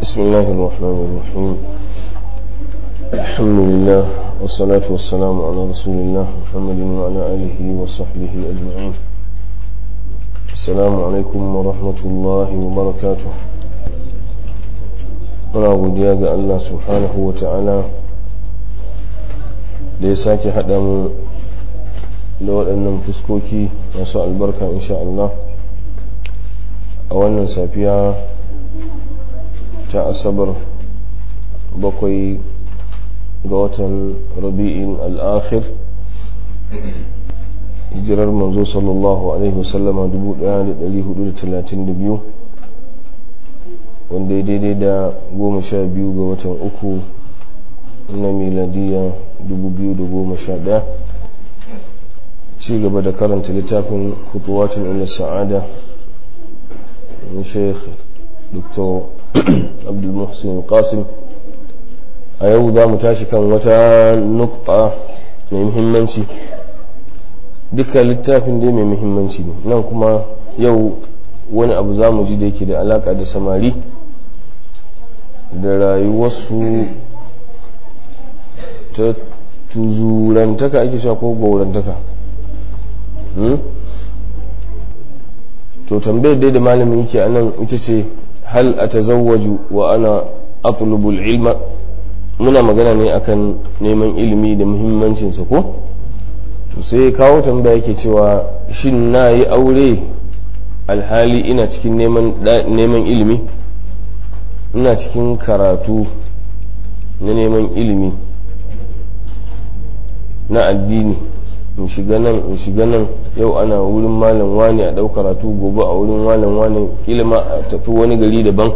بسم الله الرحمن الرحيم الحمد لله والصلاة والسلام على رسول الله محمد وعلى آله وصحبه أجمعين السلام عليكم ورحمة الله وبركاته muna godiya ga Allah subhanahu wa ta'ala da ya sake haɗa mu da waɗannan fuskoki masu albarka insha Allah a wannan safiya ta asabar bakwai ga watan rabi'in al'akhir hijirar manzo sallallahu alaihi wasallama 1432 wanda ya daidai da goma sha biyu ga watan uku na miladiya 2011 ci gaba da karanta littafin kutuwatin ila sa'ada na sheikh dr abdulmuhsin qasim a yau za mu tashi kan wata nukta mai muhimmanci duka littafin dai mai muhimmanci ne nan kuma yau wani abu za mu ji da yake da alaka da samari da rayuwarsu ta tuzurantaka ake sha ko gaurantaka to tambayar dai da malamin yake a nan ita ce hal a tazawwaju wa ana atlubul ilma muna magana ne akan neman ilimi da muhimmancinsa ko to sai kawo tambaya yake cewa shin na yi aure alhali ina cikin neman ilimi ina cikin karatu na neman ilimi na addini in shiga nan in shiga nan yau ana wurin malam wani a ɗau karatu gobe a wurin malam wani kila ma a tafi wani gari daban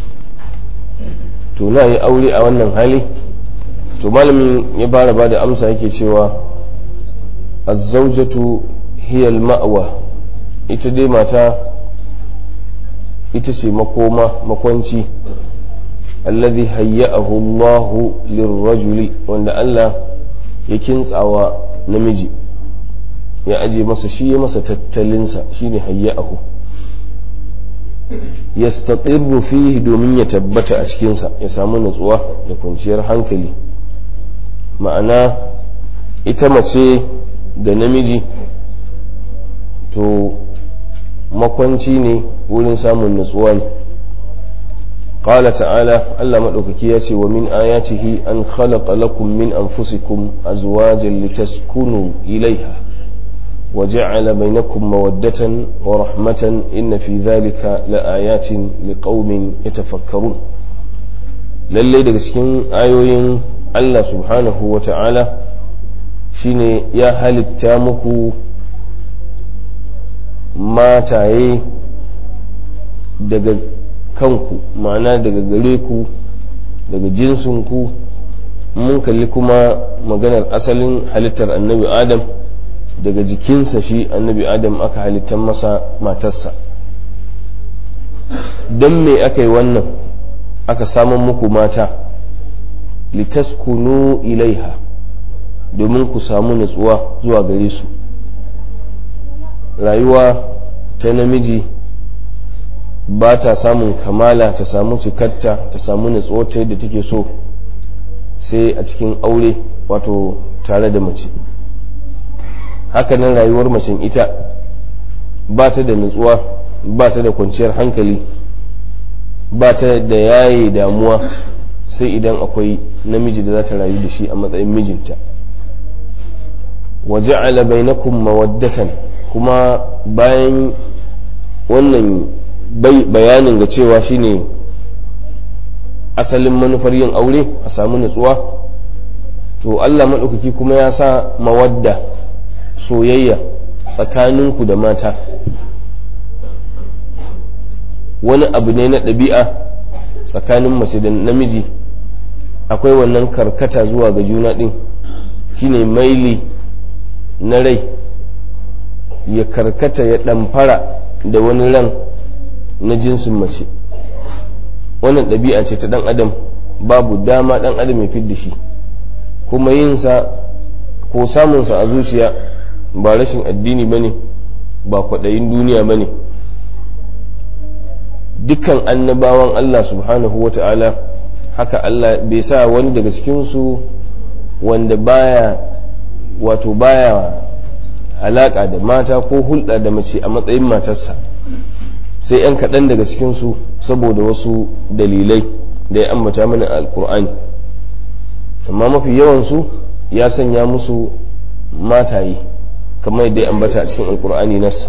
to na yi aure a wannan hali to malamin ya fara ba da amsa yake cewa azzaujatu hiyal ma'awa ita dai mata ita ce makoma makwanci alladhi hayya'ahu Allahu lirrajuli wanda Allah ya kintsawa namiji ya aje masa shi ya masa tattalinsa shine hayya'ahu yastaqirru fihi domin ya tabbata a cikinsa ya samu nutsuwa da kwanciyar hankali ma'ana ita mace da namiji to makwanci ne wurin samun nutsuwa ne قال تعالى ألا مدوكك ياتي ومن آياته أن خلق لكم من أنفسكم أزواجا لتسكنوا إليها وجعل بينكم مودة ورحمة إن في ذلك لآيات لقوم يتفكرون lallai daga cikin ayoyin Allah subhanahu wa ta'ala shine ya halitta muku mataye daga kanku ma'ana daga gare ku daga jinsinku mun kalli kuma maganar asalin halittar annabi adam daga jikinsa shi annabi adam aka halittar masa matarsa don me aka yi wannan aka samun muku mata litaskunu ilaiha domin ku samu nutsuwa zuwa gare su rayuwa ta namiji ba ta samun kamala ta samu cikatta ta samu nutsuwa ta yadda take so sai a cikin aure wato tare da mace hakanan rayuwar macen ita ba ta da nutsuwa ba ta da kwanciyar hankali ba ta da yaye damuwa sai idan akwai namiji da za ta rayu da shi a matsayin mijinta waje bainakum mawaddatan kuma bayan wannan bayanin ga cewa shine asalin manufar yin aure a samu nutsuwa to Allah maɗaukaki kuma ya sa mawadda soyayya tsakaninku da mata wani abu ne na ɗabi'a tsakanin mace da namiji akwai wannan karkata zuwa ga juna ɗin shine maili na rai ya karkata ya ɗamfara da wani ran na jinsin mace wannan ɗabi'a ce ta ɗan adam babu dama ɗan adam ya fidda shi kuma yinsa ko samunsa a zuciya ba rashin addini ba ne ba kwaɗayin duniya ba ne dukkan annabawan Allah subhanahu wa ta'ala haka Allah bai sa wani daga cikinsu wanda baya wato baya alaka da mata ko hulɗa da mace a matsayin matarsa sai 'yan kaɗan daga cikinsu saboda wasu dalilai da ya ambata mana alkur'ani amma mafi yawansu ya sanya musu mataye kamar yadda ya ambata a cikin alkur'ani nassa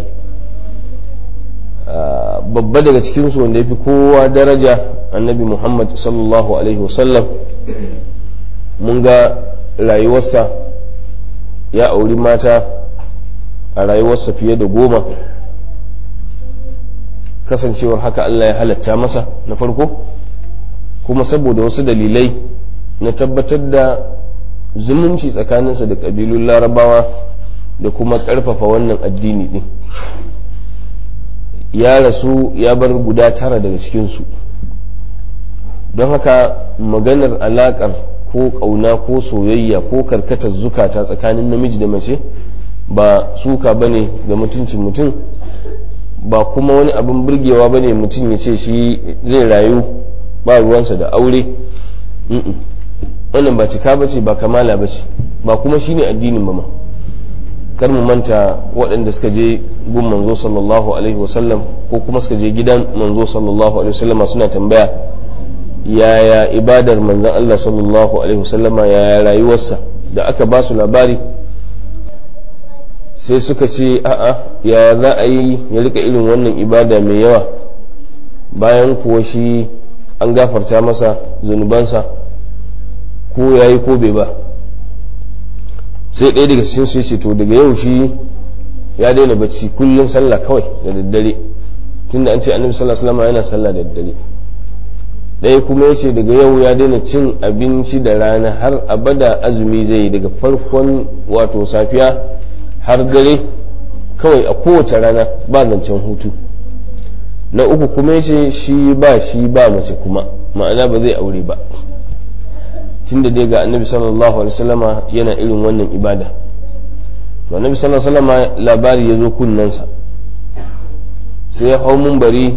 babba daga cikinsu wanda ya fi kowa daraja annabi muhammad sallallahu alaihi wasallam mun ga rayuwarsa ya auri mata a rayuwarsa fiye da goma kasancewar haka allah ya halatta masa na farko kuma saboda wasu dalilai na tabbatar da zumunci tsakaninsa da ƙabilun larabawa da kuma ƙarfafa wannan addini ɗin ya rasu ya bar guda tara daga cikinsu don haka maganar alaƙar ko ƙauna ko soyayya ko karkatar zukata tsakanin namiji da mace ba suka ba ne ga mutuncin mutum ba kuma wani abin burgewa ba ne mutum ya ce shi zai rayu ba ruwansa da aure wannan ba cika ba ce ba kamala ba ce ba kuma shi ne addinin ba ma kar mu manta waɗanda suka je gun manzo sallallahu alaihi wasallam ko kuma suka je gidan manzo sallallahu alaihi wasallam suna tambaya yaya ibadar manzon Allah sallallahu alaihi wasallam yaya rayuwarsa da aka ba su labari sai suka ce a'a ya za a yi ya rika irin wannan ibada mai yawa bayan kuwa shi an gafarta masa zunubansa ko ya yi ko bai ba sai ɗaya daga cikin su ce to daga yau shi ya daina bacci kullum sallah kawai da daddare tunda an ce annabi sallallahu alaihi wasallam yana sallah da daddare ɗaya kuma ya ce daga yau ya daina cin abinci da rana har abada azumi zai daga farkon wato safiya har dare kawai a kowace rana ba zancen hutu na uku kuma ya ce shi ba shi ba mace kuma ma'ana ba zai aure ba tunda dai ga annabi sallallahu alaihi wasallama yana irin wannan ibada to annabi sallallahu alaihi wasallama labari ya zo kunnensa sai ya hau mumbari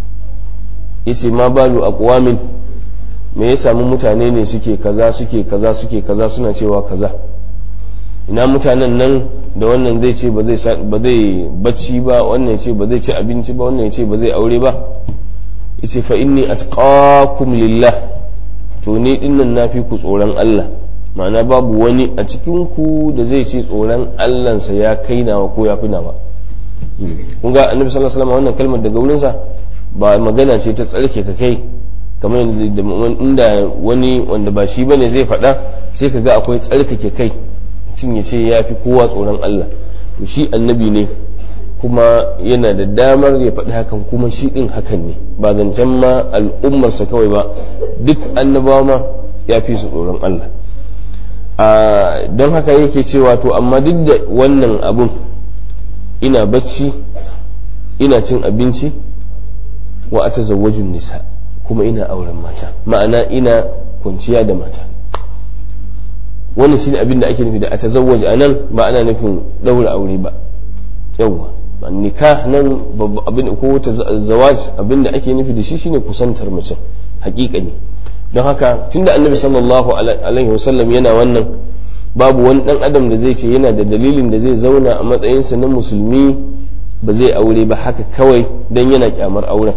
yace ma balu aqwamin me ya samu mutane ne suke kaza suke kaza suke kaza suna cewa kaza ina mutanen nan da wannan zai ce ba zai bacci ba wannan ce ba zai ci abinci ba wannan ce ba zai aure ba yace fa inni atqakum lillah to ni dinnan nafi ku tsoron Allah ma'ana babu wani a cikin ku da zai ce tsoron Allahnsa ya kai nawa ko ya fi nawa kun ga annabi sallallahu alaihi wasallam wannan kalmar daga wurinsa ba magana ce ta tsarke ka kai kamar inda wani wanda ba shi bane zai faɗa sai ka ga akwai tsarkake kai mutum ya ce ya fi kowa tsoron Allah to shi annabi ne kuma yana da damar ya faɗi hakan kuma shi ɗin hakan ne ba zancen ma al'ummarsa kawai ba duk annabawa ma ya fi su tsoron Allah don haka yake cewa to amma duk da wannan abun ina bacci ina cin abinci wa ata zawajin nisa kuma ina auren mata ma'ana ina kwanciya da mata wannan shine abin da ake nufi da a tazawwaj a nan ba ana nufin ɗaura aure ba yawwa nikah nan abin ko zawaj abin da ake nufi da shi shine kusantar mace hakika ne don haka tunda annabi sallallahu alaihi wasallam yana wannan babu wani dan adam da zai ce yana da dalilin da zai zauna a matsayinsa na musulmi ba zai aure ba haka kawai don yana kyamar auren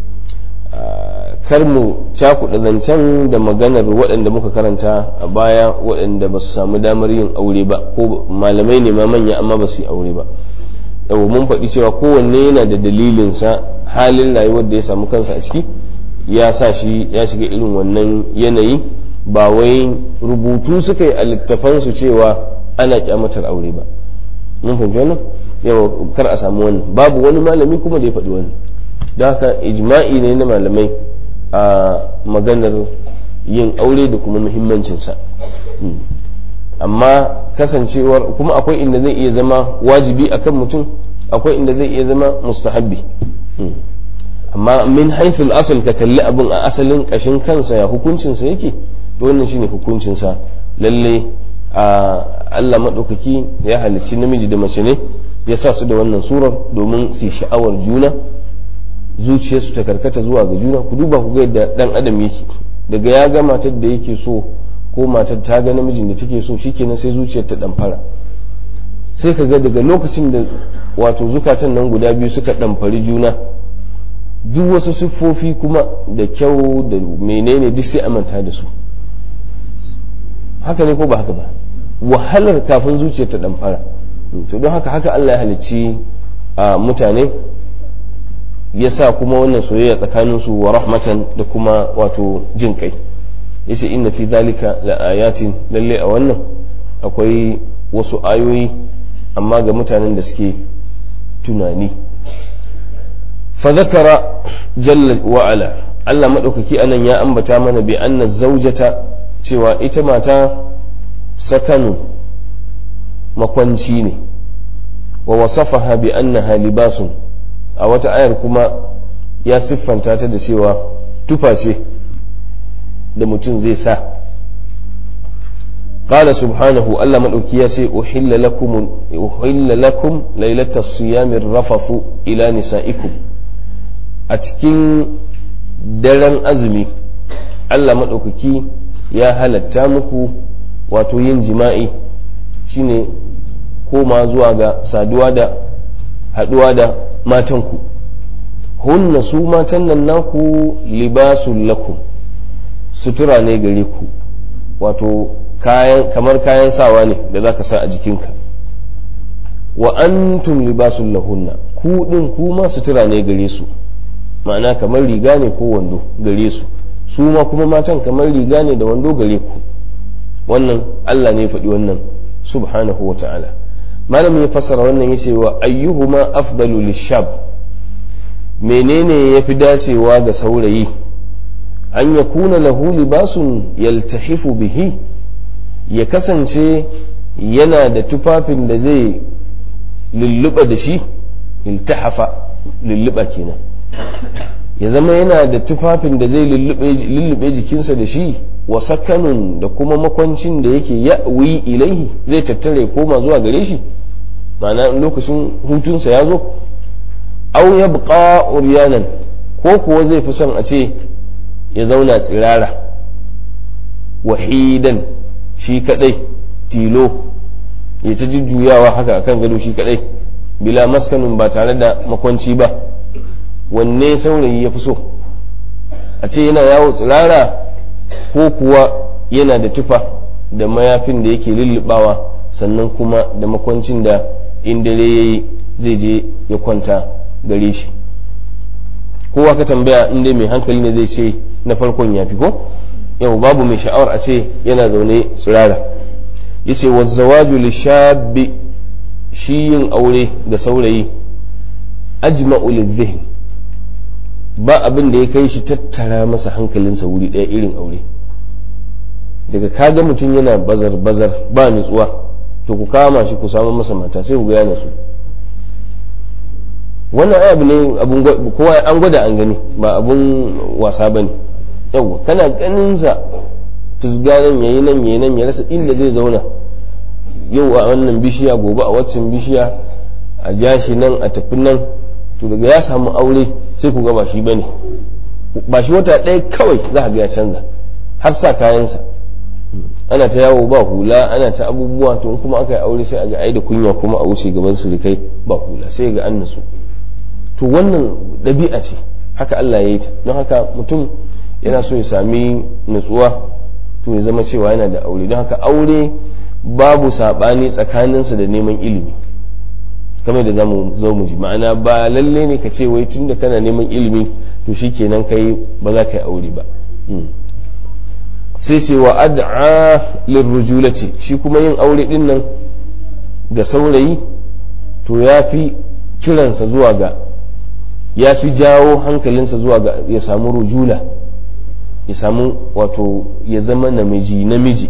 kar mu cakuɗa zancen da maganar waɗanda muka karanta a baya waɗanda ba su samu damar yin aure ba ko malamai ne ma manya amma ba su yi aure ba yau mun faɗi cewa kowanne yana da dalilinsa halin rayuwar da ya samu kansa a ciki ya sa shi ya shiga irin wannan yanayi ba wai rubutu suka yi a littafansu cewa ana kyamatar aure ba mun fahimci wannan yau kar a samu wannan babu wani malami kuma da ya faɗi wannan don haka ijma'i ne na malamai a maganar yin aure da kuma muhimmancinsa amma kasancewar kuma akwai inda zai iya zama wajibi akan mutum akwai inda zai iya zama mustahabbi amma min haifil asal ka kalli abin a asalin kashin kansa ya hukuncinsa yake to wannan shine hukuncinsa lalle a Allah maɗaukaki ya halicci namiji da mace ne ya sa su da wannan surar domin su sha'awar juna zuciyarsu ta karkata zuwa ga juna ku duba ku ga yadda dan adam yake daga ya ga matar da yake so ko matar ta ga namijin da take so shikenan sai zuciyar ta dan fara sai ka ga daga lokacin da wato zukatan nan guda biyu suka ɗamfari juna duk wasu siffofi kuma da kyau da menene duk sai a manta da su haka ne ko ba haka ba wahalar kafin zuciyar ta ɗamfara to don haka haka Allah ya halicci a mutane ya sa kuma wannan soyayya tsakaninsu wa rahmatan da kuma wato jin kai yace inna fi zalika la ayatin lalle a wannan akwai wasu ayoyi amma ga mutanen da suke tunani fa zakara jalla wa ala Allah madaukaki anan ya ambata mana bi anna zaujata cewa ita mata sakanu makwanci ne wa wasafaha bi annaha libasun a wata ayar kuma ya siffanta ta da cewa tufa ce da mutum zai sa قال سبحانه ألا من أكياسي أحل لكم أحل لكم ليلة الصيام الرفث إلى نسائكم أتكين daren azumi Allah maɗaukaki ya halatta muku wato yin jima'i shine koma zuwa ga saduwa da haɗuwa da matanku hunna su matan nan naku libasun lakum sutura ne gare ku wato kayan kamar kayan sawa ne da za ka sa a jikinka wa antum libasun lahunna ku ɗin kuma sutura ne gare su ma'ana kamar riga ne ko wando gare su su ma kuma matan kamar riga ne da wando gare ku wannan Allah ne faɗi wannan subhanahu wa ta'ala malam ya fassara wannan yace wa ayyuhuma afdalu lishab menene yafi dacewa ga saurayi an yakuna lahu libasun yaltahifu bihi ya kasance yana da tufafin da zai lulluɓa da shi iltahafa lulluɓa kenan ya zama yana da tufafin da zai lullube jikinsa da shi wa sakanun da kuma makwancin da yake ya'wi ilaihi zai tattare koma zuwa gare shi ma'ana lokacin hutunsa ya zo au ya buƙa uryanan ko kuwa zai fi son a ce ya zauna tsirara wahidan shi kadai tilo ya ta jujjuyawa haka akan gado shi kadai bila maskanun ba tare da makwanci ba wanne saurayi ya fi so a ce yana yawo tsirara ko kuwa yana da tufa da mayafin da yake lullubawa sannan kuma da makwancin da in dare ya yi zai je ya kwanta gare shi kowa ka tambaya in dai mai hankali ne zai ce na farkon ya fi ko yau babu mai sha'awar a ce yana zaune tsirara yace wa zawaju lishabi shi yin aure ga saurayi ajma'u lidhihn ba abin da ya kai shi tattara masa hankalinsa wuri ɗaya irin aure daga kaga mutum yana bazar bazar ba nutsuwa to ku kama shi ku samu masa mata sai ku ga yana su wannan abu ne abun kowa an gwada an gani ba abun wasa bane yawa kana ganin sa fisga nan yayi nan yayi nan ya rasa inda zai zauna yau a wannan bishiya gobe a waccan bishiya a jashi nan a tafi nan to daga ya samu aure sai ku ga ba shi bane ba shi wata ɗaya kawai za ka ga ya canza har sa kayansa ana ta yawo ba hula ana ta abubuwa to kuma aka yi aure sai a ga ai da kunya kuma a wuce gaban surukai ba hula sai ga an nasu to wannan ɗabi'a ce haka Allah ya yi ta don haka mutum yana so ya sami nutsuwa to ya zama cewa yana da aure don haka aure babu saɓani tsakaninsa da neman ilimi kamar da zamu zo mu ji ma'ana ba lalle ne ka ce wai tunda kana neman ilimi to shikenan kai ba za ka yi aure ba sai ce wa ad'a lirrujulati shi kuma yin aure din nan ga saurayi to ya fi kiransa zuwa ga ya fi jawo hankalinsa zuwa ga ya samu rujula ya samu wato ya zama namiji namiji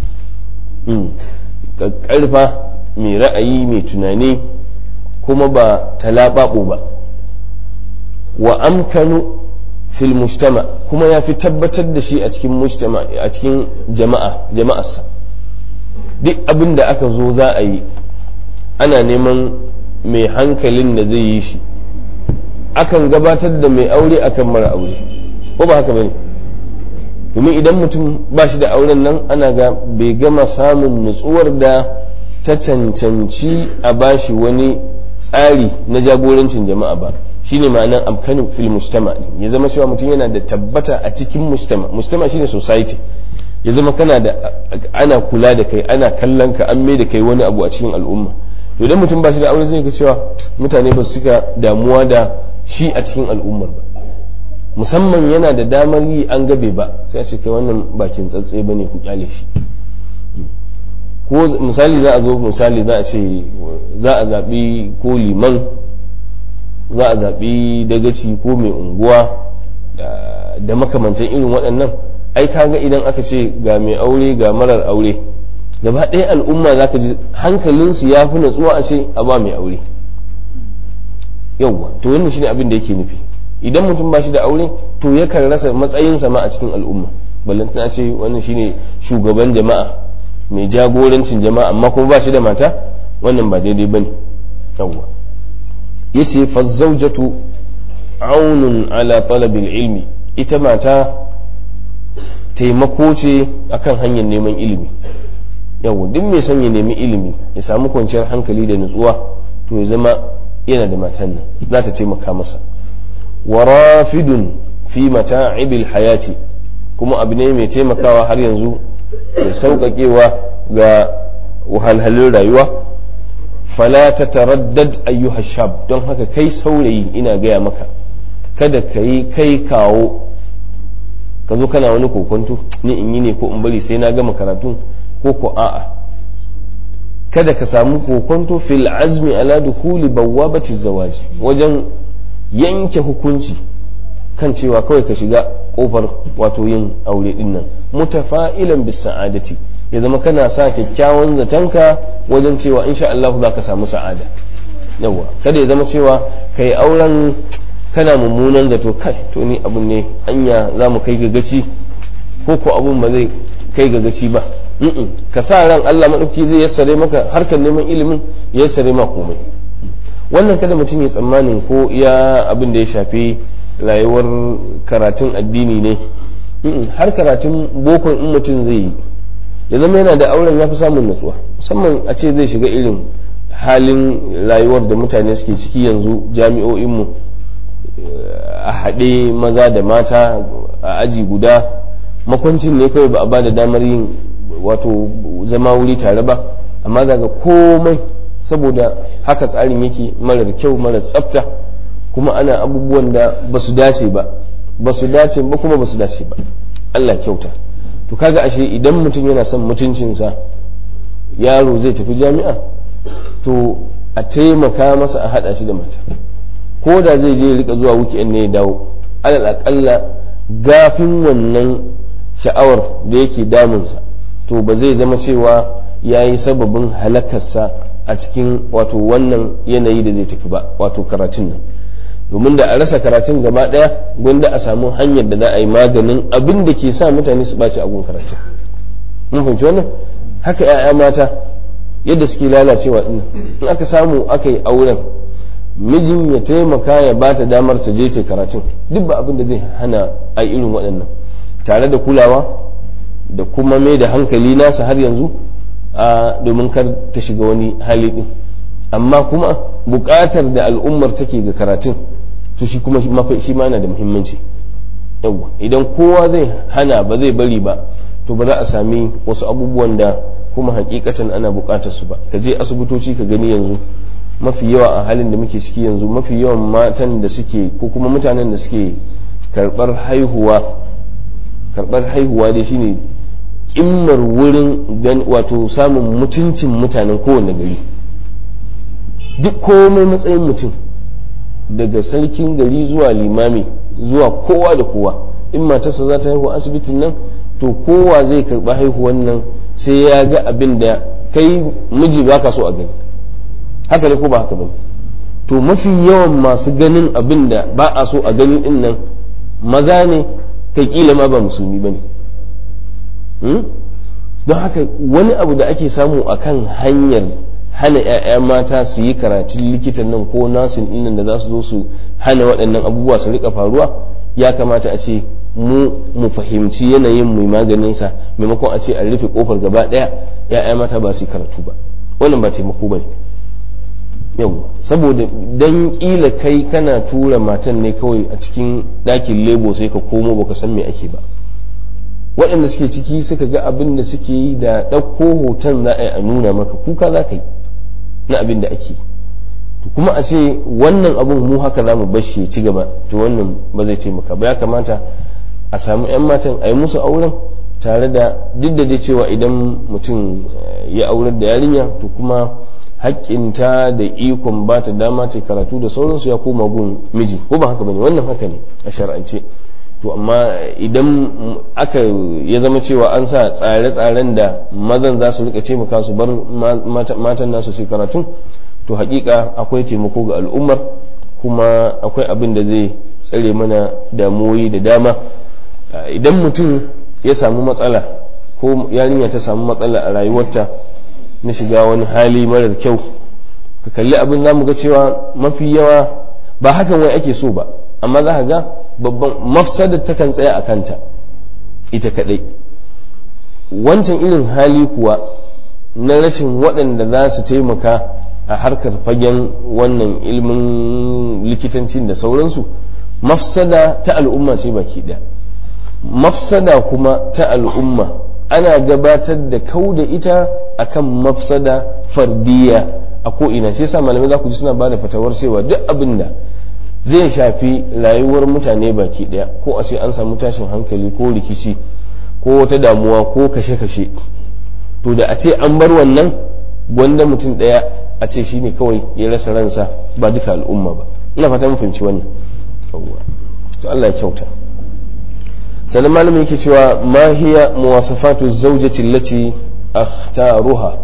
ƙarfa mai ra'ayi mai tunani kuma ba talaɓaɓo ba wa amkanu fil mujtama kuma ya fi tabbatar da shi a cikin mujtama a cikin jama'a jama'arsa duk abin da aka zo za a yi ana neman mai hankalin da zai yi shi akan gabatar da mai aure akan mara aure ko ba haka bane domin idan mutum ba shi da auren nan ana ga bai gama samun nutsuwar da ta cancanci a bashi wani tsari na jagorancin jama'a ba shine ma'anar amkanin fil mujtama ya zama cewa mutum yana da tabbata a cikin mujtama mujtama shine society ya zama kana da ana kula da kai ana kallon ka an mai da kai wani abu a cikin al'umma to idan mutum ba shi da aure zai ga cewa mutane ba su cika damuwa da shi a cikin al'ummar ba musamman yana da damar yi an gabe ba sai a ce kai wannan bakin tsatse ba ne ku kyale shi ko misali za a zo misali za a ce za a zaɓi ko liman za a zaɓi dagaci ko mai unguwa da makamantan irin waɗannan ai kaga idan aka ce ga mai aure ga marar aure gaba ɗaya al'umma za ka ji hankalinsu ya fi natsuwa a ce a ba mai aure yauwa to wannan shine abin da yake nufi idan mutum ba shi da aure to yakan rasa matsayinsa ma a cikin al'umma ballantana ce wannan shine shugaban jama'a mai jagorancin jama'a amma kuma ba shi da mata wannan ba daidai bane yawwa yace fa zawjatu aunun ala talabil ilmi ita mata taimako ce akan hanyar neman ilimi yawwa duk mai son ya nemi ilimi ya samu kwanciyar hankali da nutsuwa to ya zama yana da matan nan za ta taimaka masa wa rafidun fi mata'ibil hayati kuma abu ne mai taimakawa har yanzu da sauƙaƙewa ga wahalhalun rayuwa fala ta taraddad ayyuha shab don haka kai saurayi ina gaya maka kada ka yi kai kawo ka zo kana wani kokonto ni in yi ne ko in bari sai na gama karatu ko ko a'a kada ka samu kokonto fil azmi ala dukuli bawwabati zawaji wajen yanke hukunci kan cewa kawai ka shiga kofar wato yin aure din nan mutafa'ilan bis sa'adati ya zama kana sa kyakkyawan zatanka wajen cewa insha Allah za ka samu sa'ada yawa kada ya zama cewa kai auren kana mummunan zato kai to ni abun ne anya za mu kai ga gaci ko ko abun ba zai kai ga gaci ba ka sa ran Allah madauki zai yassare maka harkar neman ilimin ya yassare ma komai wannan kada mutum ya tsammanin ko iya abin da ya shafi rayuwar karatun addini ne har karatun bokon in mutum zai yi ya zama yana da auren ya fi samun natsuwa musamman a ce zai shiga irin halin rayuwar da mutane suke ciki yanzu jami'o'inmu a haɗe maza da mata a aji guda makwancin ne kawai ba a ba da damar yin wato zama wuri tare ba amma daga komai saboda haka tsarin yake marar kyau marar tsafta kuma ana abubuwan da ba su dace ba ba su dace ba kuma ba su dace ba Allah kyauta to kaga ashe idan mutum yana son mutuncinsa yaro zai tafi jami'a to a taimaka masa a haɗa shi da mata ko da zai je rika zuwa weekend ne ya dawo alal akalla gafin wannan sha'awar da yake damunsa to ba zai zama cewa ya yi sababin halakarsa a cikin wato wannan yanayi da zai tafi ba wato karatun nan domin da a rasa karatun gaba daya gwanda a samu hanyar da za a yi maganin abin da ke sa mutane su ɓaci abun karatun mun fahimci wannan haka 'ya'ya mata yadda suke lalacewa dinnan in aka samu aka yi auren mijin ya taimaka ya ba ta damar ta je ta karatun duk ba abin da zai hana a irin waɗannan tare da kulawa da kuma mai da hankali nasa har yanzu a domin kar ta shiga wani hali din amma kuma buƙatar da al'ummar take ga karatun to shi kuma shi ma yana da muhimmanci yawwa idan kowa zai hana ba zai bari ba to ba za a sami wasu abubuwan da kuma hakikatan ana buƙatar su ba ka je asibitoci ka gani yanzu mafi yawa a halin da muke ciki yanzu mafi yawan matan da suke ko kuma mutanen da suke karɓar haihuwa karɓar haihuwa dai shine kimmar wurin wato samun mutuncin mutanen kowane gari duk komai matsayin mutum daga sarkin gari zuwa limami zuwa kowa da kowa in matarsa za ta haihu asibitin nan to kowa zai karɓi haihuwan nan sai ya ga abin da kai miji ba ka so a gani haka ne ko ba haka ba to mafi yawan masu ganin abin da ba a so a gani din nan maza ne kai kila ma ba musulmi ba ne don haka wani abu da ake samu a kan hanyar hana 'ya'ya mata su yi karatun likitan nan ko nasin ɗinnan da za su zo su hana waɗannan abubuwa su rika faruwa ya kamata a ce mu mu fahimci yanayin mai maganinsa maimakon a ce a rufe kofar gaba ɗaya 'ya'ya mata ba su yi karatu ba wannan ba taimako ba ne yau saboda dan kila kai kana tura matan ne kawai a cikin ɗakin lebo sai ka komo baka san me ake ba waɗanda suke ciki suka ga abin da suke yi da ɗauko hoton za a yi a nuna maka kuka za ka yi na abin da ake to kuma a ce wannan abin mu haka za mu bashi ya ci gaba to wannan ba zai taimaka ba ya kamata a samu 'yan matan a yi musu auren tare da duk da dai cewa idan mutum ya aurar da yarinya to kuma haƙƙinta da ikon ba ta dama ta karatu da sauransu ya koma gun miji ko ba haka bane wannan haka ne a shar'ance to amma idan aka ya zama cewa an sa tsare-tsaren da mazan za su rika taimaka su bar matan nasu su karatu to hakika akwai taimako ga al'ummar kuma akwai abin da zai tsare mana damuwoyi da dama idan mutum ya samu matsala ko yarinya ta samu matsala a rayuwarta na shiga wani hali marar kyau ka kalli abin za mu ga cewa mafi yawa ba hakan wai ake so ba amma za ka ga babban mafsadar takan tsaya a kanta ita kadai wancan irin hali kuwa na rashin waɗanda za su taimaka a harkar fagen wannan ilimin likitancin da sauransu mafsada ta al'umma ce baki ɗaya mafsada kuma ta al'umma ana gabatar da kau da ita akan mafsada fardiya a ko'ina shi yasa malamai za ku ji suna ba da fatawar cewa duk abin da zai shafi rayuwar mutane baki daya ko a ce an samu tashin hankali ko rikici ko wata damuwa ko kashe-kashe to da a ce an bar wannan gwanda mutum daya a ce shine kawai ya rasa ransa ba duka al'umma ba ina fata mun fahimci wannan to Allah ya kyauta sannan malamin yake cewa ma hiya muwasafatu zawjati allati akhtaruha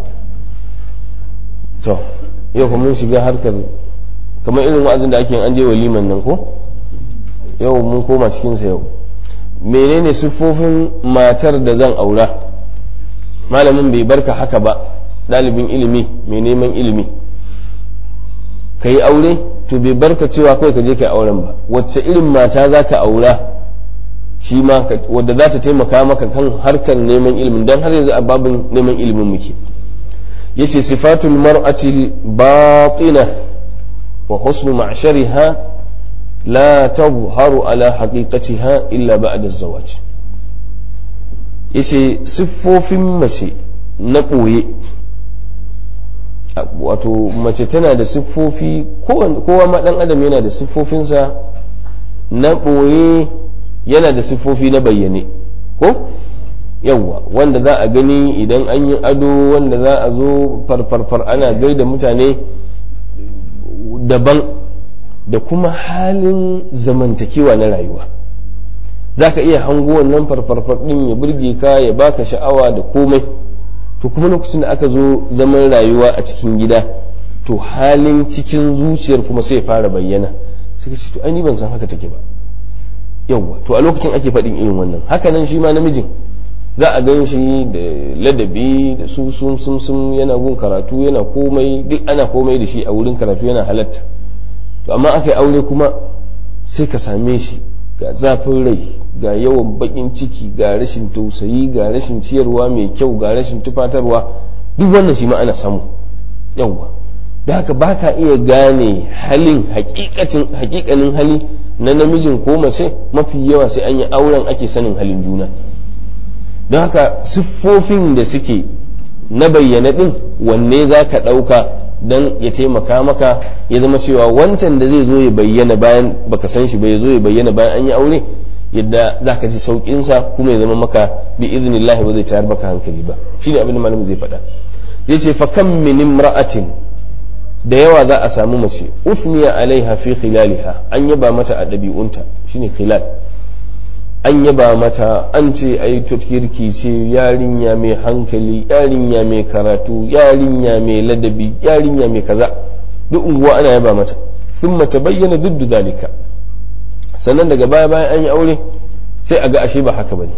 to yau kuma mun shiga harkar kamar irin wa'azin da ake an je waliman nan ko yau mun koma cikinsa yau menene siffofin matar da zan aura malamin bai barka haka ba ɗalibin ilimi mai neman ilimi ka yi aure to bai barka cewa kawai ka je ka yi auren ba wacce irin mata za ka aura shi ma wadda za ta taimaka maka kan harkar neman ilimin don har yanzu a babin neman ilimin muke yace sifatul mar'atil batina وحسن معشرها لا تظهر على حقيقتها إلا بعد الزواج yace siffofin mace na ɓoye wato mace tana da siffofi kowa ma ɗan adam yana da siffofinsa na ɓoye yana da siffofi na bayyane ko yawwa wanda za a gani idan an yi ado wanda za a zo farfarfar ana gaida mutane daban da kuma halin zamantakewa na rayuwa za ka iya hango wannan farfarfar ɗin ya burge ka ya baka sha'awa da komai to kuma lokacin da aka zo zaman rayuwa a cikin gida to halin cikin zuciyar kuma sai ya fara bayyana suka ce to ai ban san haka take ba yawwa to a lokacin ake faɗin irin wannan haka nan shi ma namijin za a gan shi da ladabi da su sun sun sun yana gun karatu yana komai duk ana komai da shi a wurin karatu yana halatta to amma aka yi aure kuma sai ka same shi ga zafin rai ga yawan bakin ciki ga rashin tausayi ga rashin ciyarwa mai kyau ga rashin tufatarwa duk wannan shi ma ana samu yawwa da haka ba ka iya gane halin hakikanin hali na namijin ko mace mafi yawa sai an yi auren ake sanin halin juna don haka siffofin da suke na bayyana ɗin wanne za ka ɗauka don ya taimaka maka ya zama cewa wancan da zai zo ya bayyana bayan baka san shi ba ya zo ya bayyana bayan an yi aure yadda za ka ji sauƙinsa kuma ya zama maka bi iznillahi ba zai tayar maka hankali ba shi ne abin da malamin zai faɗa ya ce fa kam min imra'atin da yawa za a samu mace ufniya alaiha fi khilaliha an yaba mata a ɗabi'unta shine khilal an yaba mata an ce ai kirki ce yarinya mai hankali yarinya mai karatu yarinya mai ladabi yarinya mai kaza duk unguwa ana yaba mata sun mata bayyana duk zalika sannan daga baya bayan an yi aure sai a ga ashe ba haka bane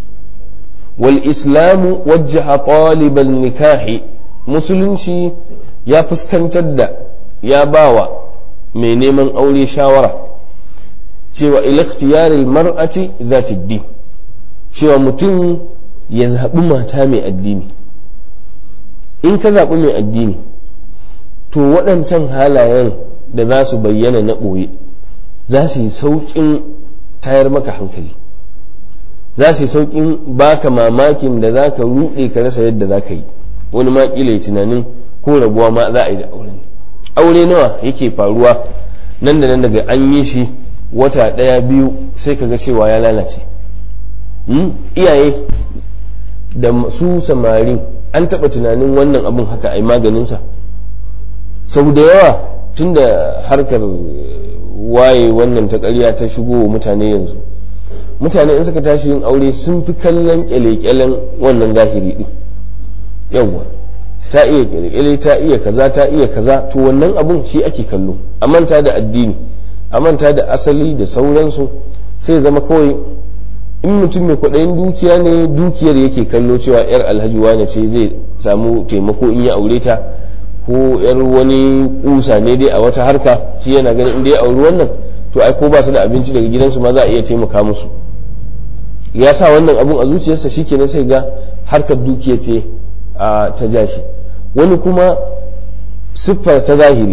wal islamu wajjaha taliban nikahi musulunci ya fuskantar da ya bawa mai neman aure shawara cewa ilakhtiyaril mar'ati zati din cewa mutum ya zaɓi mata mai addini in ka zaɓi mai addini to waɗancan halayen da za su bayyana na ɓoye za su yi sauƙin tayar maka hankali za su yi sauƙin baka mamakin da za ka ruɗe ka rasa yadda za ka yi wani ma ƙila tunanin ko rabuwa ma za a yi da aure aure nawa yake faruwa nan da nan daga an yi shi wata ɗaya biyu sai ka ga cewa ya lalace iyaye da su samari an taɓa tunanin wannan abun haka a yi maganinsa sau da yawa tun da harkar waye wannan ta ƙarya ta shigo wa mutane yanzu mutane in suka tashi yin aure sun fi kallon kyale-kyalen wannan zahiri din yawwa ta iya kyale ta iya kaza ta iya kaza to wannan abun shi ake kallo a manta da addini a manta da asali da sauransu sai zama kawai in mutum mai kwaɗayin dukiya ne dukiyar yake kallo cewa yar alhaji wane ce zai samu taimako in ya aure ta ko yar wani kusa ne dai a wata harka shi yana ganin inda ya auri wannan to ai ko ba su da abinci daga gidansu ma za a iya taimaka musu ya sa wannan abun a zuciyarsa shikenan sai ga harkar dukiya ce a ta jashi wani kuma siffar ta zahiri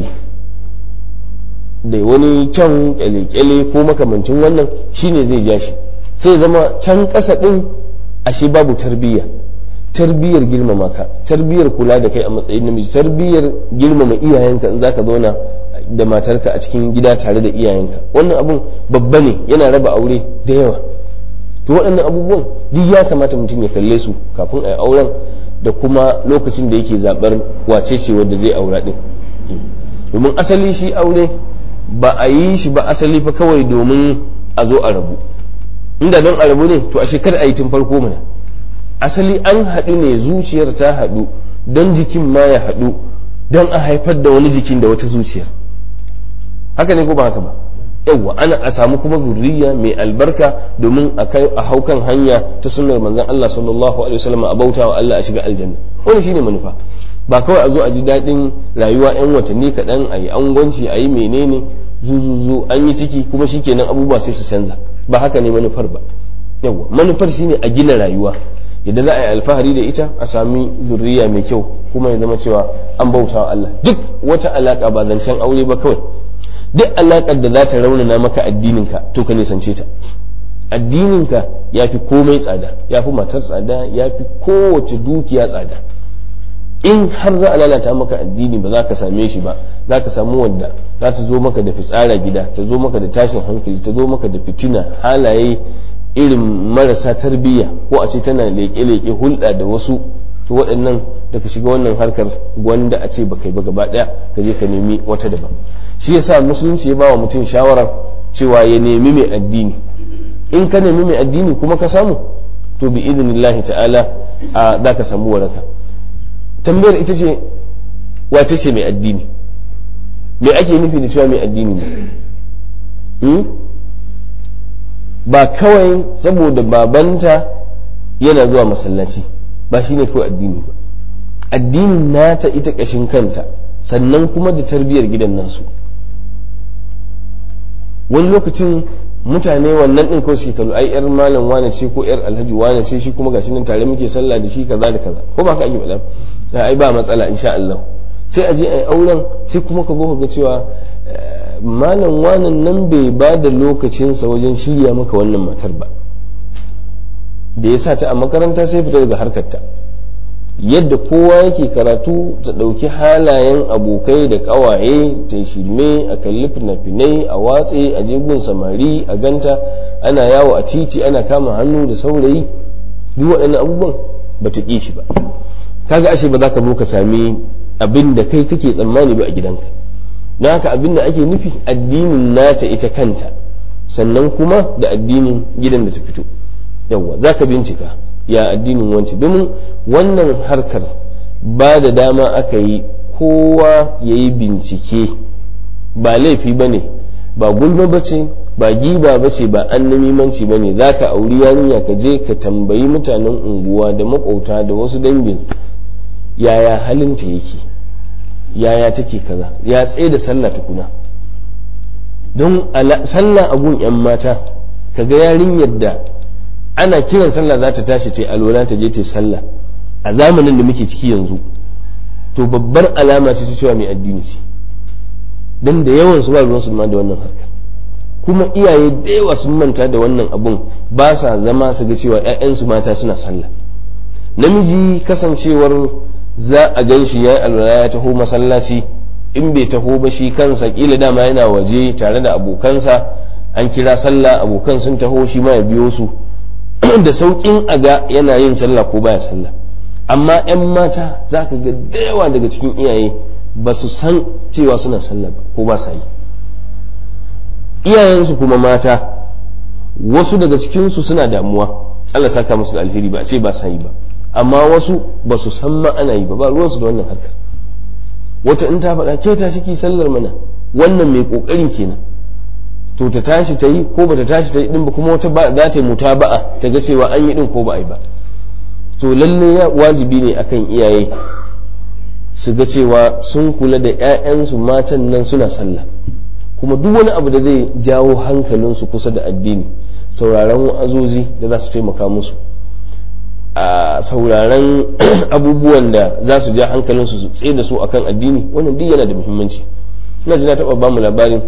da wani kyan kyale-kyale ko makamancin wannan shine zai ja shi sai zama can ƙasa ɗin ashe babu tarbiyya tarbiyyar girmama ka tarbiyyar kula da kai a matsayin namiji tarbiyyar girmama iyayenka in zaka zauna da matarka a cikin gida tare da iyayenka wannan abun babba ne yana raba aure da yawa to waɗannan abubuwan duk ya kamata mutum ya kalle su kafin a yi auren da kuma lokacin da yake zaɓar wace ce wadda zai aura ɗin domin asali shi aure ba a yi shi ba asali fa kawai domin a zo a rabu inda don a rabu ne to a shekara a yi tun farko mana asali an haɗu ne zuciyar ta haɗu don jikin ma ya haɗu don a haifar da wani jikin da wata zuciyar haka ne ko ba haka ba yawwa ana a samu kuma zurriya mai albarka domin a kai a haukan hanya ta sunnar manzon Allah sallallahu alaihi wasallam a bauta wa Allah a shiga aljanna wani shine manufa ba kawai a zo a ji daɗin rayuwa yan watanni kaɗan a yi angwanci a yi menene zuzuzu an yi ciki kuma shikenan abubuwa sai su canza ba haka ne manufar ba yawwa manufar shine a gina rayuwa yadda za a yi alfahari da ita a sami zurriya mai kyau kuma ya zama cewa an bauta wa Allah duk wata alaka ba zancen aure ba kawai duk alaƙar da za ta raunana maka addininka to ka nisance ta addininka ya fi komai tsada ya fi matar tsada ya fi kowace dukiya tsada in har za a lalata maka addini ba za ka same shi ba za ka samu wanda za ta zo maka da fitsara gida ta zo maka da tashin hankali ta zo maka da fitina halaye irin marasa tarbiyya ko a ce tana leƙe-leƙe hulɗa da wasu to waɗannan da ka shiga wannan harkar gwanda a ce ba kai ba gaba ɗaya ka je ka nemi wata daban shi yasa musulunci ya ba wa mutum shawarar cewa ya nemi mai addini in ka nemi mai addini kuma ka samu to bi idinillahi ta'ala a za ka samu waraka tambayar ita ce wace ce mai addini me ake nufi da cewa mai addini ne ba kawai saboda babanta yana zuwa masallaci ba shine kawai addini ba addinin nata ita ƙashin kanta sannan kuma da tarbiyyar gidan nasu wani lokacin mutane wannan ɗin kawai suke kallo ai yar malam wane ce ko yar alhaji wane ce shi kuma gashi nan tare muke sallah da shi kaza da kaza ko ba ka ake faɗa ai ba matsala insha Allah sai a je ai auren sai kuma ka zo ga cewa malam wanan nan bai ba da lokacinsa wajen shirya maka wannan matar ba da ya sa ta a makaranta sai fita daga harkarta yadda kowa yake karatu ta ɗauki halayen abokai da ƙawaye ta shirme a kalli fina-finai a watse a jegun samari a ganta ana yawo a titi ana kama hannu da saurayi duk waɗannan abubuwan ba ta ƙi shi ba kaga ashe ba za ka zo ka sami abin da kai kake tsammani ba a gidanka na haka abin da ake nufi addinin nata ita kanta sannan kuma da addinin gidan da ta fito yawwa za ka bincika ya addinin wance domin wannan harkar ba da dama aka yi kowa ya yi bincike ba laifi ba ne ba gulma ba ce ba giba ba ce ba annamimanci ba ne za ka auri yarinya ka je ka tambayi mutanen unguwa da makwauta da wasu dangin yaya halinta yake yaya take kaza ya tsaye da sallah tukuna don sallah a gun 'yan mata kaga yarinyar da ana kiran sallah za ta tashi ta yi alwala ta je ta yi sallah a zamanin da muke ciki yanzu to babbar alama ce ta cewa mai addini ce don da yawan su ba ruwan su ma da wannan harkar kuma iyaye da yawa sun manta da wannan abun ba sa zama su ga cewa 'ya'yansu mata suna sallah namiji kasancewar za a gan shi ya yi alwala ya taho masallaci in bai taho ba shi kansa kila dama yana waje tare da abokansa an kira sallah abokan sun taho shi ma ya biyo su da sauƙin a ga yana yin sallah ko baya sallah amma 'yan mata za ka ga da yawa daga cikin iyaye ba su san cewa suna sallah ba ko ba sa yi iyayensu kuma mata wasu daga cikinsu suna damuwa Allah saka musu da alheri ba a ce ba sa yi ba amma wasu ba su san ma ana yi ba ba ruwansu da wannan harkar wata in ta faɗa ke ta ciki sallar mana wannan mai ƙoƙarin kenan to ta tashi ta yi ko ba ta tashi ta yi din ba kuma wata za ta yi muta ba'a ta ga cewa an yi din ko ba a yi ba to lalle ya wajibi ne akan iyaye su ga cewa sun kula da 'ya'yansu matan nan suna sallah kuma duk wani abu da zai jawo hankalinsu kusa da addini sauraron wa'azozi da za su taimaka musu a sauraron abubuwan da za su ja hankalinsu su tsaye da su akan addini wannan duk yana da muhimmanci ina ji na taɓa ba mu labarin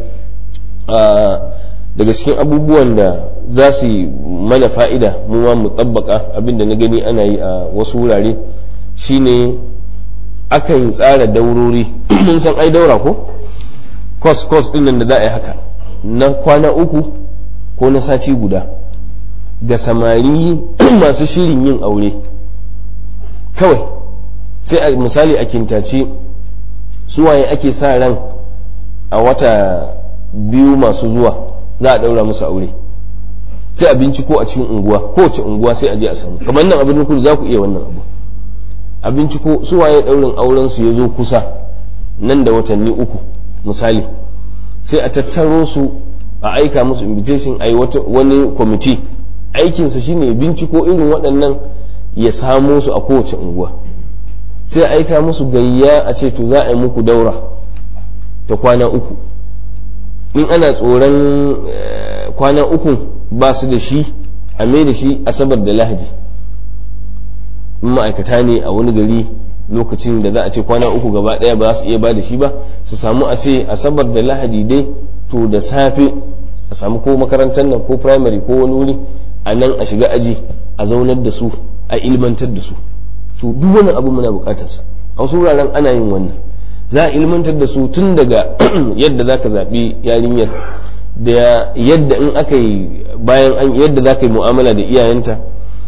daga cikin abubuwan da za su yi mana fa'ida mu ma mu tsabbaka abinda na gani ana yi a wasu wurare shine akan tsara daurori mun san ai daura ko kos kos din nan da za a yi haka na kwana uku ko na sati guda ga samari masu shirin yin aure kawai sai a misali a kintace suwaye ake sa ran a wata biyu masu zuwa za a daura musu aure sai a binciko a cikin unguwa kowace unguwa sai a je a samu kamar nan abin kudu za ku iya wannan abu a binciko suwaye daurin auren su ya zo kusa nan da watanni uku misali sai a tattaro su a aika musu invitation a yi wani kwamiti aikinsa shine binciko irin waɗannan ya samo su a kowace unguwa sai a aika musu gayya a ce to za a yi muku daura ta kwana uku in ana tsoron kwana uku ba su da shi a mai da shi asabar da lahadi in ma'aikata ne a wani gari lokacin da za a ce kwana uku gaba daya ba za su iya ba da shi ba su samu a ce asabar da lahadi dai to da safe a samu ko makarantar nan ko primary ko wani wuri a nan a shiga aji a zaunar da su a ilmantar da su to duk wani abu muna bukatarsa a wasu wuraren ana yin wannan za a ilmantar da su tun daga yadda za ka zaɓi yarinyar da yadda in aka yi bayan an yadda za ka yi mu'amala da iyayenta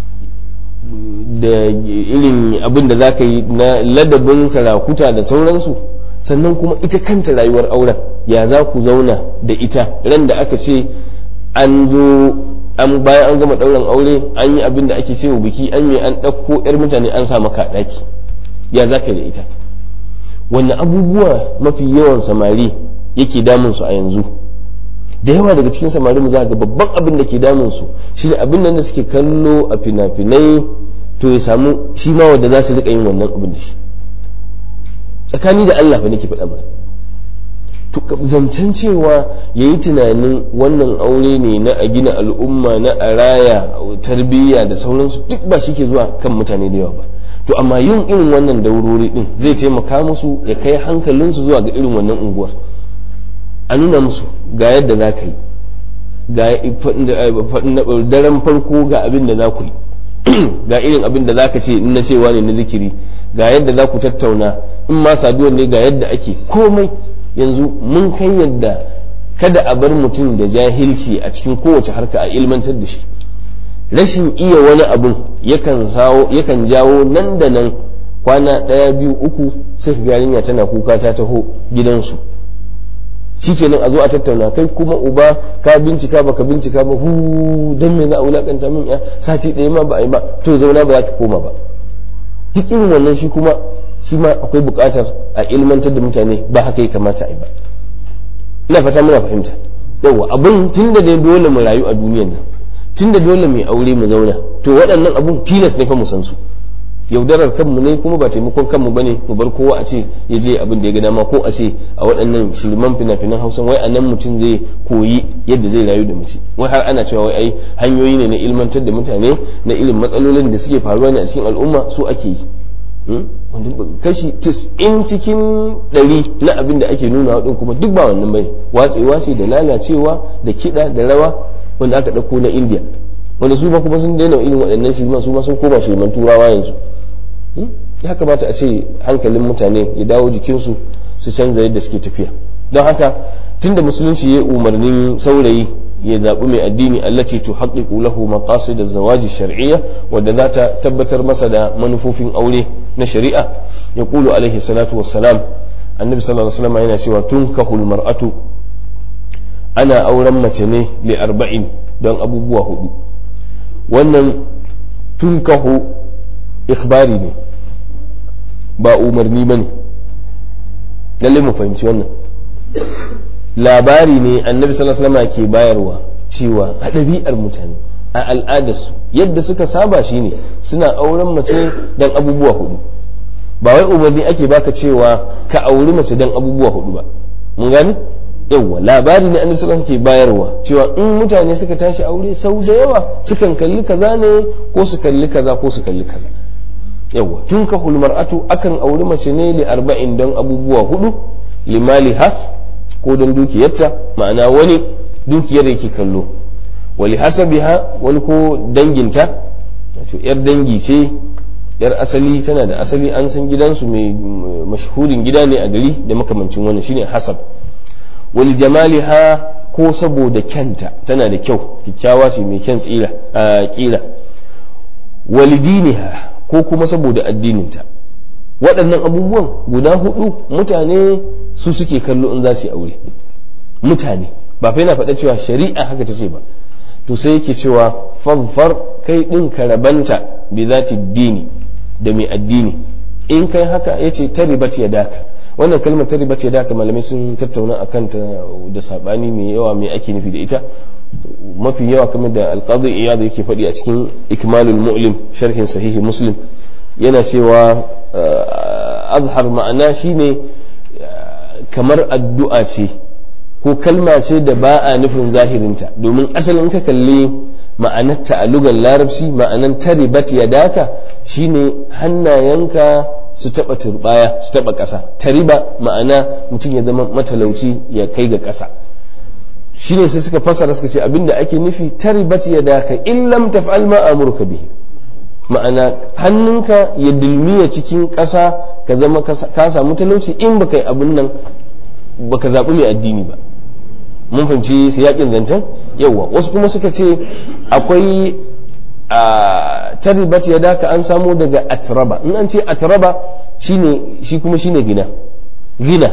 da irin abin da za ka yi na ladabin sarakuta da sauransu sannan kuma ita kanta rayuwar auren ya za ku zauna da ita ran da aka ce an zo an bayan an gama ɗaurin aure an yi abin da ake cewa biki an yi an ɗauko 'yar mutane an sa maka ɗaki ya za ka da ita wannan abubuwa mafi yawan samari yake damun su a yanzu da yawa daga cikin samari mu za ga babban abin da ke damun su shine abin da suke kallo a fina-finai to ya samu shi ma wanda za su rika yin wannan abin da shi tsakani da Allah fa nake faɗa ba to zancen cewa ya yi tunanin wannan aure ne na a gina al'umma na a raya tarbiyya da sauransu duk ba shi ke zuwa kan mutane da yawa ba to amma yin irin wannan daurori din zai taimaka musu ya kai hankalinsu zuwa ga irin wannan unguwar a nuna musu ga yadda za ka yi ga daren farko ga abin da za ku yi ga irin abin da za ka ce in na cewa ne na zikiri ga yadda za ku tattauna in ma saduwar ne ga yadda ake komai yanzu mun kai yadda kada a bar mutum da jahilci a cikin kowace harka a ilmantar da shi rashin iya wani abun yakan jawo nan da nan kwana ɗaya biyu uku sai ka yarinya tana kuka ta taho gidansu shikenan a zo a tattauna kai kuma uba ka bincika baka bincika ba hu dan me za a wulakanta min ya sati ɗaya ma ba a yi ba to zauna ba za ka koma ba duk irin wannan shi kuma shi ma akwai buƙatar a ilmantar da mutane ba haka ya kamata a yi ba ina fata muna fahimta yawa abun tunda dai dole mu rayu a duniyan nan tunda dole mu aure mu zauna to waɗannan abun tilas ne fa mu san su yaudarar kanmu ne kuma ba taimakon kanmu bane mu bar kowa a ce ya je abin da ya ga dama ko a ce a waɗannan shirman fina-finan hausa wai a nan mutum zai koyi yadda zai rayu da mace wai har ana cewa wai ai hanyoyi ne na ilmantar da mutane na irin matsalolin da suke faruwa ne a cikin al'umma su ake yi kashi tis'in cikin ɗari na abin da ake nuna waɗin kuma duk ba wannan bane watsewa ce da lalacewa da kiɗa da rawa wanda aka ɗauko na indiya wanda su ba kuma sun daina irin waɗannan shirman su ma sun koma shirman turawa yanzu ya kamata a ce hankalin mutane ya dawo jikinsu su canza yadda suke tafiya don haka tunda musulunci ya umarnin saurayi ya zaɓi mai addini allati tu haqqiqu lahu maqasid az-zawaj shar'iyya wadda za ta tabbatar masa da manufofin aure na shari'a ya kulu alaihi salatu wassalam annabi sallallahu alaihi wasallam yana cewa tunkahul mar'atu ana auren mace ne li arba'in don abubuwa hudu wannan tunkahu ikhbari ne ba umarni bane lalle mu fahimci wannan labari ne annabi sallallahu alaihi wasallam ke bayarwa cewa a ɗabi'ar mutane a al'adarsu yadda suka saba shine suna auren mace dan abubuwa hudu ba wai umarni ake baka cewa ka auri mace dan abubuwa hudu ba mun gani yawwa labari ne annabi sallallahu alaihi ke bayarwa cewa in mutane suka tashi aure sau da yawa sukan kalli kaza ne ko su kalli kaza ko su kalli kaza yawwa tun ka mar'atu akan auri mace ne li arba'in don abubuwa hudu limaliha ko don dukiyarta ma'ana wani dukiyar yake kallo wali hasabiha wani ko danginta wato yar dangi ce yar asali tana da asali an san gidansu mai mashhurin gida ne a gari da makamancin wannan shine hasab wali jamaliha ko saboda kyanta tana da kyau kyakkyawa ce mai kyan tsira a kila wali diniha ko kuma saboda addininta waɗannan abubuwan guda hudu mutane su suke kallo in za su yi aure mutane ba fa yana faɗa cewa shari'a haka ta ce ba to sai yake cewa fanfar kai ɗin ka rabanta bi zati dini da mai addini in kai haka ya ce ta ribat ya daka wannan kalmar ta ribat ya daka malamai sun tattauna a kanta da saɓani mai yawa mai ake nufi da ita mafi yawa kamar da alƙadu iyadu yake faɗi a cikin ikmalul mu'lim sharhin sahihi muslim yana cewa azhar ma'ana shine kamar addu'a ce ko kalma ce da ba a nufin zahirinta domin asalin ka kalli ma'anarta a lugar larabci ma'anan taribat ya daka shine hannayenka su taba turbaya su taba ƙasa tariba ma'ana mutum ya zama matalauci ya kai ga ƙasa shine sai suka fasara suka ce abinda ake nufi taribat ya daka in lam taf'al ma amurka bihi ma'ana hannunka ya dulmiya cikin ƙasa ka zama ka samu talauci in baka yi abin nan baka zaɓi mai addini ba mun fahimci su yakin zancen yawa wasu kuma suka ce akwai a taribat ya daka an samo daga atraba in an ce atraba shine shi kuma shine gina gina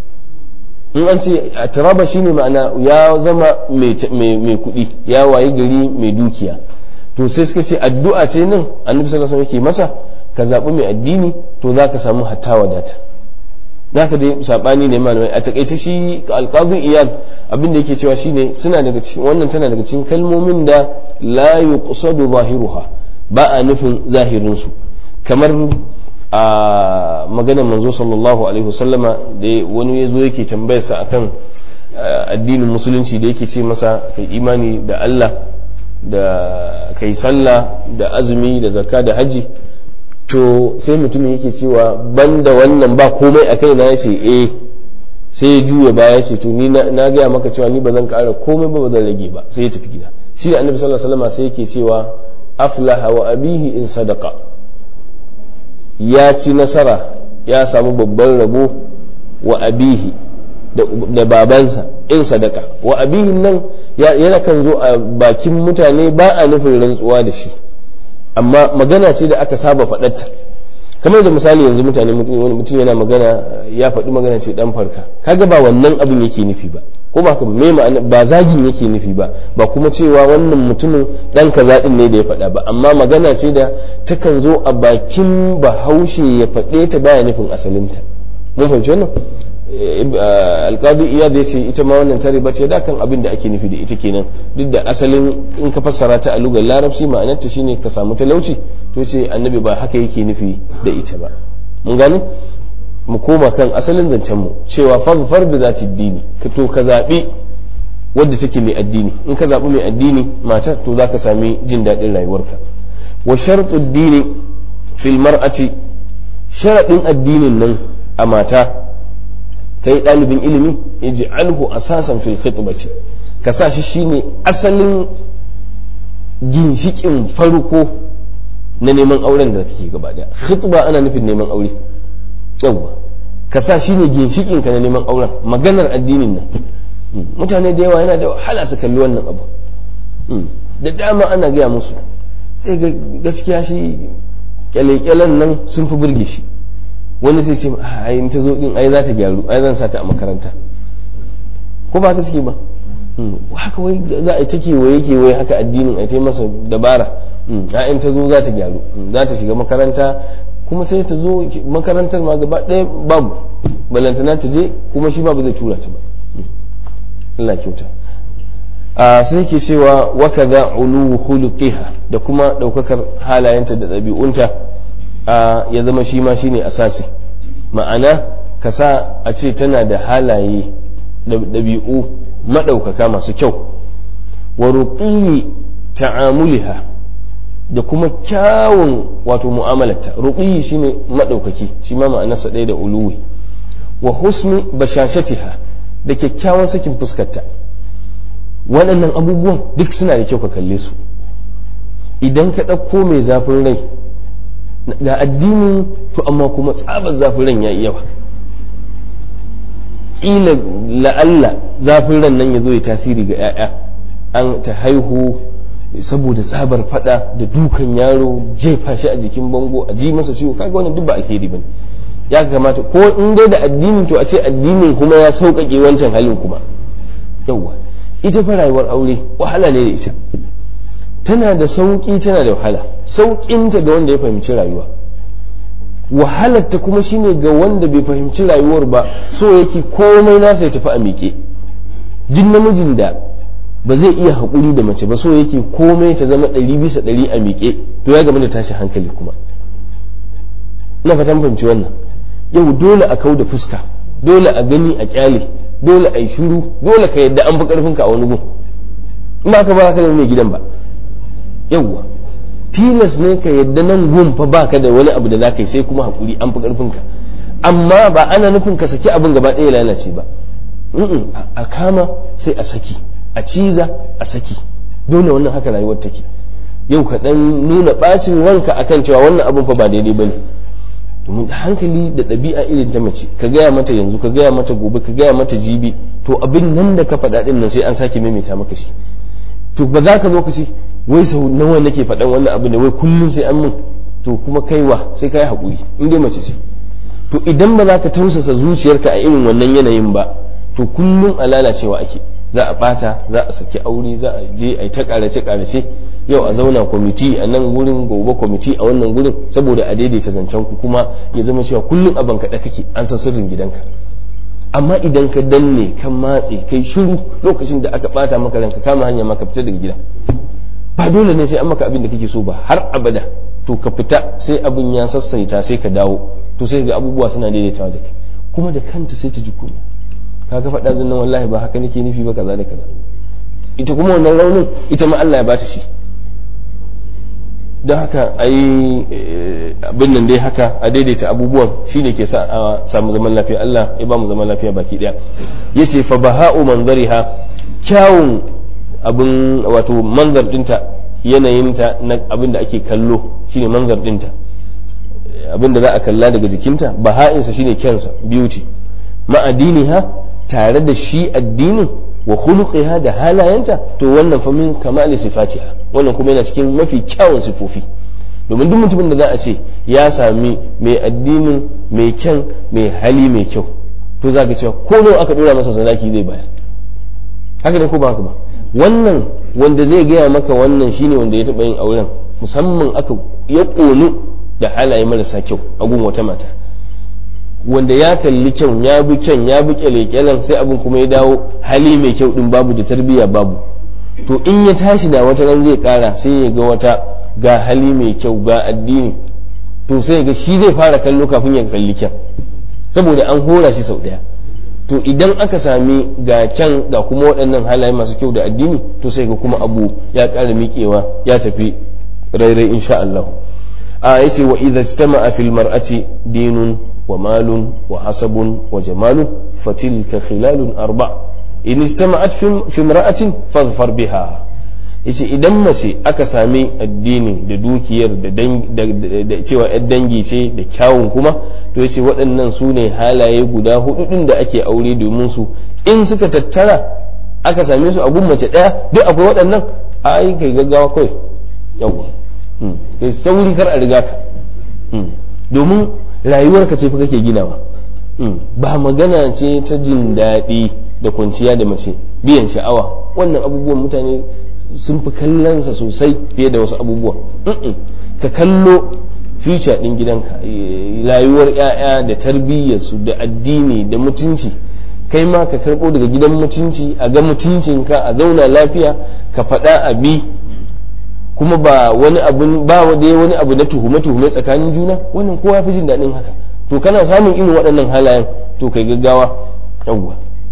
in an ce atraba shine ma'ana ya zama mai kuɗi ya waye gari mai dukiya to sai suka ce addu'a ce nan annabi sallallahu alaihi yake masa ka zaɓi mai addini to za ka samu hatta wadata za ka dai saɓani ne malamai a takaice shi alƙazin iyad abin da yake cewa shine suna daga cikin wannan tana daga cikin kalmomin da la yuqsadu zahiruha ba a nufin zahirin su kamar a maganar manzo sallallahu alaihi wasallama da wani ya zo yake tambayarsa akan addinin musulunci da yake ce masa kai imani da Allah da kai sallah da azumi da zakka da haji to sai mutumin yake cewa banda wannan ba komai a kai na ya ce eh sai ya juya baya ce to ni na gaya maka cewa ni ba zan kara komai ba ba zan rage ba sai ya tafi gida shi da annabi sallallahu alaihi wasallam sai yake cewa aflaha wa abihi in sadaqa ya ci nasara ya samu babban rabo wa abihi da babansa in sadaka wa abihin nan yana kan zo a bakin mutane ba a nufin rantsuwa da shi amma magana ce da aka saba faɗarta kamar da misali yanzu mutane mutum yana magana ya faɗi magana ce dan farka kaga ba wannan abin yake nufi ba ko ba me ma'ana ba zagin yake nufi ba ba kuma cewa wannan mutumin dan kaza din ne da ya faɗa ba amma magana ce da takan zo a bakin bahaushe ya faɗe ta baya nufin asalinta mun fahimci wannan alqadi iyad ya ce ita ma wannan tare ba ce da kan abin da ake nufi da ita kenan duk da asalin in ka fassara ta a lugar larabci ma'anarta shine ka samu talauci to ce annabi ba haka yake nufi da ita ba mun gane mu koma kan asalin zancen mu cewa faghfar bi zati dini ka to ka zabi wadda take mai addini in ka zabi mai addini mata to zaka sami jin daɗin rayuwarka wa shartu dini fil mar'ati sharadin addinin nan a mata kai ɗalibin ilimi ij'alhu asasan fil khitbati ka sa shi shine asalin ginshikin farko na neman auren da kake gaba daya khitba ana nufin neman aure yawwa ka sa shine ginshikin ka na neman auren maganar addinin nan mutane da yawa yana da wahala su kalli wannan abu da dama ana gaya musu sai ga gaskiya shi kyale-kyalen nan sun fi burge shi wani sai ce ai ta zo din ai za ta gyaru ai zan sa ta a makaranta ko ba ta suke ba haka wai za a ta kewaye kewaye haka addinin a ta masa dabara in ta zo za ta gyaru za ta shiga makaranta kuma sai ta zo makarantar ma gaba ɗaya babu balantana ta je kuma shi babu zai tura ta ba Allah kyauta a sai ke cewa waka za ulu khuluqiha da kuma ɗaukakar halayenta da ɗabi'unta ya zama shi ma shine asasi ma'ana ka sa a ce tana da halaye ɗabi'u maɗaukaka masu kyau wa ruqiyi ta'amuliha da kuma kyawun wato mu'amalarta ruqiyi shine maɗaukaki shi ma ma'anarsa ɗaya da uluwi wa husni bashashatiha da kyakkyawan sakin fuskarta waɗannan abubuwan duk suna da kyau ka kalle su idan ka ɗauko mai zafin rai ga addini to amma kuma tsabar zafin ran ya yawa ƙila la'alla zafin ran nan ya zo ya tasiri ga 'ya'ya an ta haihu saboda tsabar fada da dukan yaro jefa shi a jikin bango a ji masa ciwo kaga wannan duk ba alheri bane ya kamata ko in dai da addinin to a ce addinin kuma ya sauƙaƙe wancan halin kuma yawwa ita fa rayuwar aure wahala ne da ita tana da sauƙi tana da wahala sauƙinta ga wanda ya fahimci rayuwa wahalarta kuma shine ga wanda bai fahimci rayuwar ba so yake komai nasa ya tafi a miƙe duk namijin da ba zai iya haƙuri da mace ba so yake komai ta zama ɗari bisa ɗari a miƙe to ya gama da tashi hankali kuma ina fatan fahimci wannan yau dole a kau da fuska dole a gani a kyale dole a yi shuru dole ka yadda an fi ƙarfinka a wani gun in ba ka ba ka mai gidan ba yawwa tilas ne ka yadda nan gun fa baka da wani abu da za ka yi sai kuma hakuri an fi karfin ka amma ba ana nufin ka saki abin gaba ɗaya lalace ba a kama sai a saki a ciza a saki dole wannan haka rayuwar take yau ka dan nuna bacin ranka akan cewa wannan abin fa ba daidai bane domin hankali da ɗabi'a irin ta mace ka gaya mata yanzu ka gaya mata gobe ka gaya mata jibi to abin nan da ka faɗa ɗin nan sai an sake maimaita maka shi to ba za ka zo ka ce wai sau nawa nake faɗan wannan abu ne wai kullum sai an mun to kuma kaiwa sai ka yi haƙuri in dai mace ce to idan ba za ka tausasa zuciyarka a irin wannan yanayin ba to kullum a lalacewa ake za a ɓata za a saki aure za a je a yi ta ƙarace ƙarace yau a zauna kwamiti a nan gurin gobe kwamiti a wannan gurin saboda a daidaita zancen ku kuma ya zama cewa kullum a bankaɗe kake an san sirrin gidanka amma idan ka danne ka matse kai shiru lokacin da aka ɓata maka ranka kama hanya maka fita daga gida ba dole ne sai an maka abin da kake so ba har abada to ka fita sai abin ya sassaita sai ka dawo to sai ga abubuwa suna daidaitawa da kai kuma da kanta sai ta ji kunya kaga faɗa zan nan wallahi ba haka nake nufi ba kaza da kaza ita kuma wannan raunin ita ma Allah ya bata shi don haka a yi abin nan dai haka a daidaita abubuwan shine ke sa a samu zaman lafiya Allah ya ba mu zaman lafiya baki daya yace fa baha'u manzariha kyawun abin wato manzar dinta yanayinta na abin da ake kallo shine manzar dinta abin da za a kalla daga jikinta baha'insa shine kyansa beauty ma'adiniha tare da shi addinin wa khuluqiha da halayenta to wannan fa min kamali sifatiha wannan kuma yana cikin mafi kyawun sifofi domin duk mutumin da za a ce ya sami mai addinin mai kyan mai hali mai kyau to za ka cewa ko nawa aka dora masa sadaki zai bayar haka ne ko ba haka ba wannan wanda zai gaya maka wannan shine wanda ya taɓa yin auren musamman aka ya ƙonu da halaye marasa kyau a gun wata mata wanda ya kalli kyau ya bi kyan ya bi kyale-kyalen sai abin kuma ya dawo hali mai kyau din babu da tarbiyya babu to in ya tashi da wata ran zai kara sai ya ga wata ga hali mai kyau ga addini to sai ga shi zai fara kallo kafin ya kalli kyan saboda an hora shi sau daya to idan aka sami ga kyan ga kuma waɗannan halaye masu kyau da addini to sai ga kuma abu ya ƙara miƙewa ya tafi rairai insha Allah a yace wa idza istama'a fil mar'ati dinun wa malun wa hasabun wa jamalun fatilka khilalun arba in istama'at fi imra'atin fadhfar biha yace idan mace aka sami addini da dukiyar da cewa yar dangi ce da kyawun kuma to yace waɗannan su ne halaye guda hudu din da ake aure domin su in suka tattara aka same su abun mace ɗaya duk akwai waɗannan ai kai gaggawa kawai yawa kai sauri kar a riga ka domin rayuwarka ce fa kake ginawa ba magana ce ta jin daɗi da kwanciya da mace biyan sha'awa wannan abubuwan mutane sun fi kallonsa sosai fiye da wasu abubuwa ka kallo future ɗin gidanka rayuwar 'ya'ya da tarbiyyarsu da addini da mutunci kai ma ka karɓo daga gidan mutunci a ga mutuncinka a zauna lafiya ka faɗa a bi kuma ba wani abu ba wani abu na tuhume tuhume tsakanin juna wannan kowa fi jin daɗin haka to kana samun irin waɗannan halayen to kai gaggawa yawwa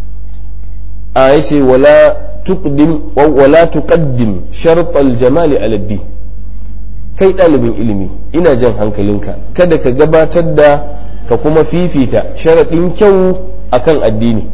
a yace wala tuqdim wala tuqaddim shart al-jamal ala din kai ɗalibin ilimi ina jan hankalinka kada ka gabatar da ka kuma fifita sharaɗin kyau akan addini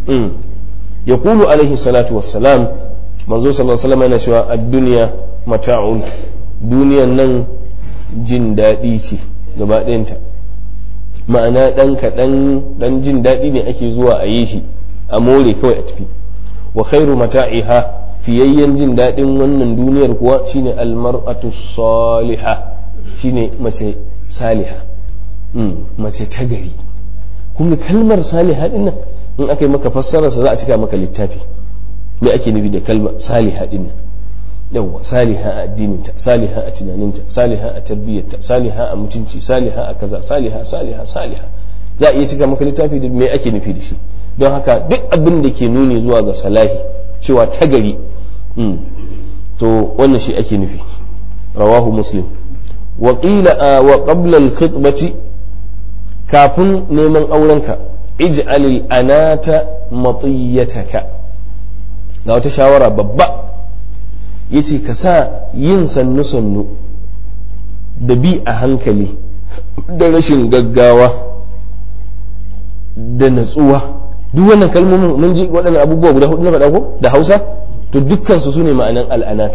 ya kulu alaihi salatu wassalam manzo sallallahu alaihi wasallam yana cewa ad-dunya mata'un duniyan nan jin daɗi ce gaba ɗayanta ma'ana ɗan kaɗan ɗan jin daɗi ne ake zuwa a yi shi a more kawai a tafi wa khairu mata'iha fiyayyen jin daɗin wannan duniyar kuwa shine almar'atu saliha shine mace saliha mace ta gari kun ga kalmar saliha din nan in aka yi maka fassararsa za a cika maka littafi me ake nufi da kalmar saliha din nan yawwa saliha a addininta saliha a tunaninta saliha a tarbiyyarta saliha a mutunci saliha a kaza saliha saliha saliha za a iya cika maka littafi da me ake nufi da shi don haka duk abin da ke nuni zuwa ga salahi cewa ta gari to wannan shi ake nufi rawahu muslim wa qila wa qabla al-khitbati kafin neman aurenka ij'al al-anata matiyataka ga wata shawara babba yace ka sa yin sannu sannu da bi a hankali da rashin gaggawa da natsuwa duk wannan kalmomin mun ji waɗannan abubuwa guda hudu na faɗa ko da hausa to dukkan su sune ma'anan al'anatu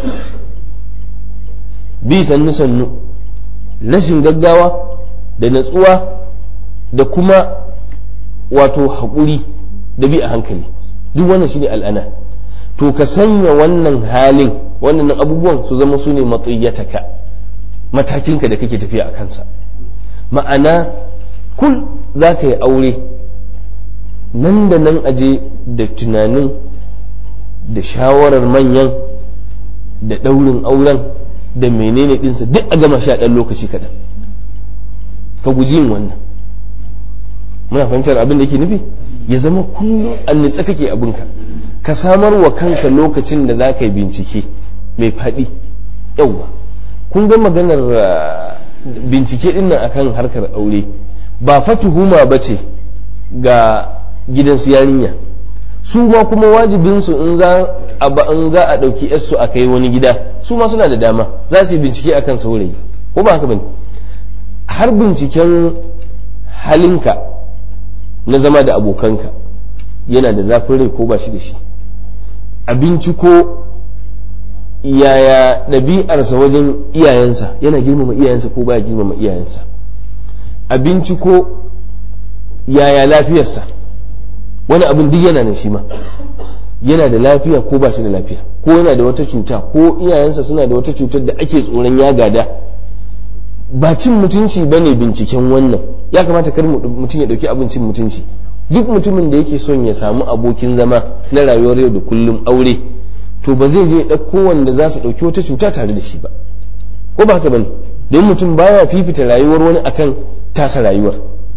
bi sannu sannu rashin gaggawa da natsuwa da kuma wato haƙuri da bi a hankali duk wannan shine al'ana to ka sanya wannan halin wannan abubuwan su zama su ne matsiyataka matakinka da kake tafiya a kansa ma'ana kul za ka yi aure nan da nan aje da tunanin da shawarar manyan da ɗaurin auren da menene ɗinsa duk a gama sha ɗan lokaci kaɗan ka guji yin wannan muna fahimtar abin da yake nufi ya zama kullum an nitsa kake abinka ka samar wa kanka lokacin da za ka yi bincike mai faɗi yauwa kun ga maganar bincike ɗin nan akan harkar aure ba fa tuhuma ba ce ga gidansu yarinya su ma kuma wajibinsu in za a ɗauki yarsu a kai wani gida su ma suna da dama za su yi bincike akan saurayi ko ba haka bane har binciken halinka na zama da abokanka yana da zafin rai ko ba shi da shi a binciko yaya ɗabi'arsa wajen iyayensa yana girmama iyayensa ko baya girmama iyayensa a binciko yaya lafiyarsa wani abin duk yana nan shi ma yana da lafiya ko ba shi da lafiya ko yana da wata cuta ko iyayensa suna da wata cutar da ake tsoron ya gada ba cin mutunci ba ne binciken wannan ya kamata kar mutum ya ɗauki abin cin mutunci duk mutumin da yake son ya samu abokin zama na rayuwar yau da kullum aure to ba zai je ɗauko wanda za su ɗauki wata cuta tare da shi ba ko ba haka bane don mutum baya fifita rayuwar wani akan tasa rayuwar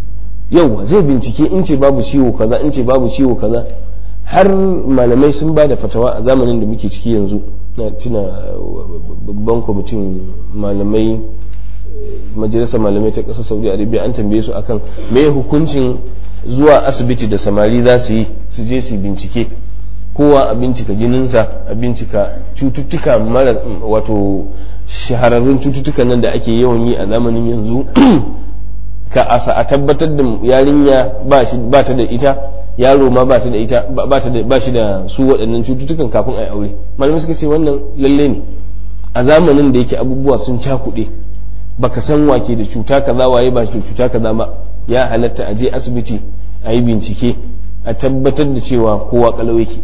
yauwa zai bincike in ce babu ciwo kaza in ce babu ciwo kaza har malamai sun ba da fatawa a zamanin da muke ciki yanzu na tuna babban kwamitin malamai majalisar malamai ta ƙasar saudi arabia an tambaye su akan me hukuncin zuwa asibiti da samari za su yi su je su bincike kowa a bincika jininsa a bincika cututtuka mara wato shahararrun cututtukan nan da ake yawan yi a zamanin yanzu ka asa a tabbatar da yarinya ba ta da ita yaro ma ba ta da ita ba shi da su waɗannan cututtukan kafin a yi aure malamai suka ce wannan lalle ne a zamanin da yake abubuwa sun cakuɗe baka san wake da cuta kaza waye ba shi da cuta kaza ba ya halatta a je asibiti a yi bincike a tabbatar da cewa kowa kalau yake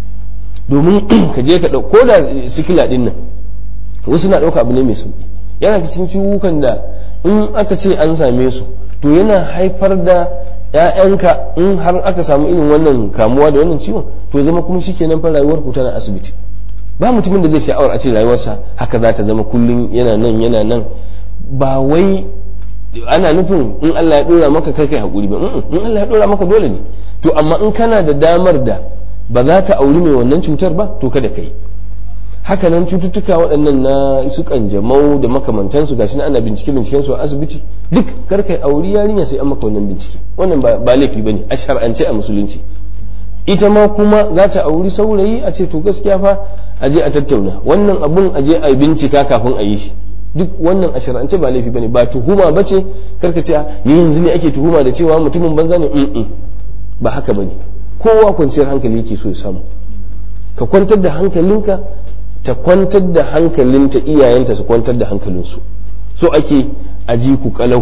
domin ka je ka ko da sikila din nan wasu na ɗauka abu ne mai sauki yana cikin ciwukan da in aka ce an same su to yana haifar da ‘ya'yanka in har aka samu irin wannan kamuwa da wannan ciwon to zama kuma shi kenan fa rayuwar ku tana asibiti ba mutumin da zai sha'awar a ce rayuwarsa haka za ta zama kullum yana nan yana nan ba wai ana nufin in Allah ya dora maka kai kai hakuri ba in Allah ya dora maka dole ne to amma in kana da damar da ba za ka auri mai wannan cutar ba to kada ka yi haka nan cututtuka waɗannan na su kanjamau da makamantansu gashi ana bincike binciken su a asibiti duk kar kai auri yarinya sai an maka wannan bincike wannan ba laifi bane a shar'ance a musulunci ita ma kuma za ta auri saurayi a ce to gaskiya fa a je a tattauna wannan abun a je a bincika kafin a yi shi duk wannan a shar'ance ba laifi bane ba tuhuma bace karka ce ni yanzu ne ake tuhuma da cewa mutumin banza ne ba haka bane kowa kwanciyar hankali yake so ya samu ka kwantar da hankalinka ta kwantar da hankalinta iyayenta su kwantar da hankalinsu so ake aji ku kalau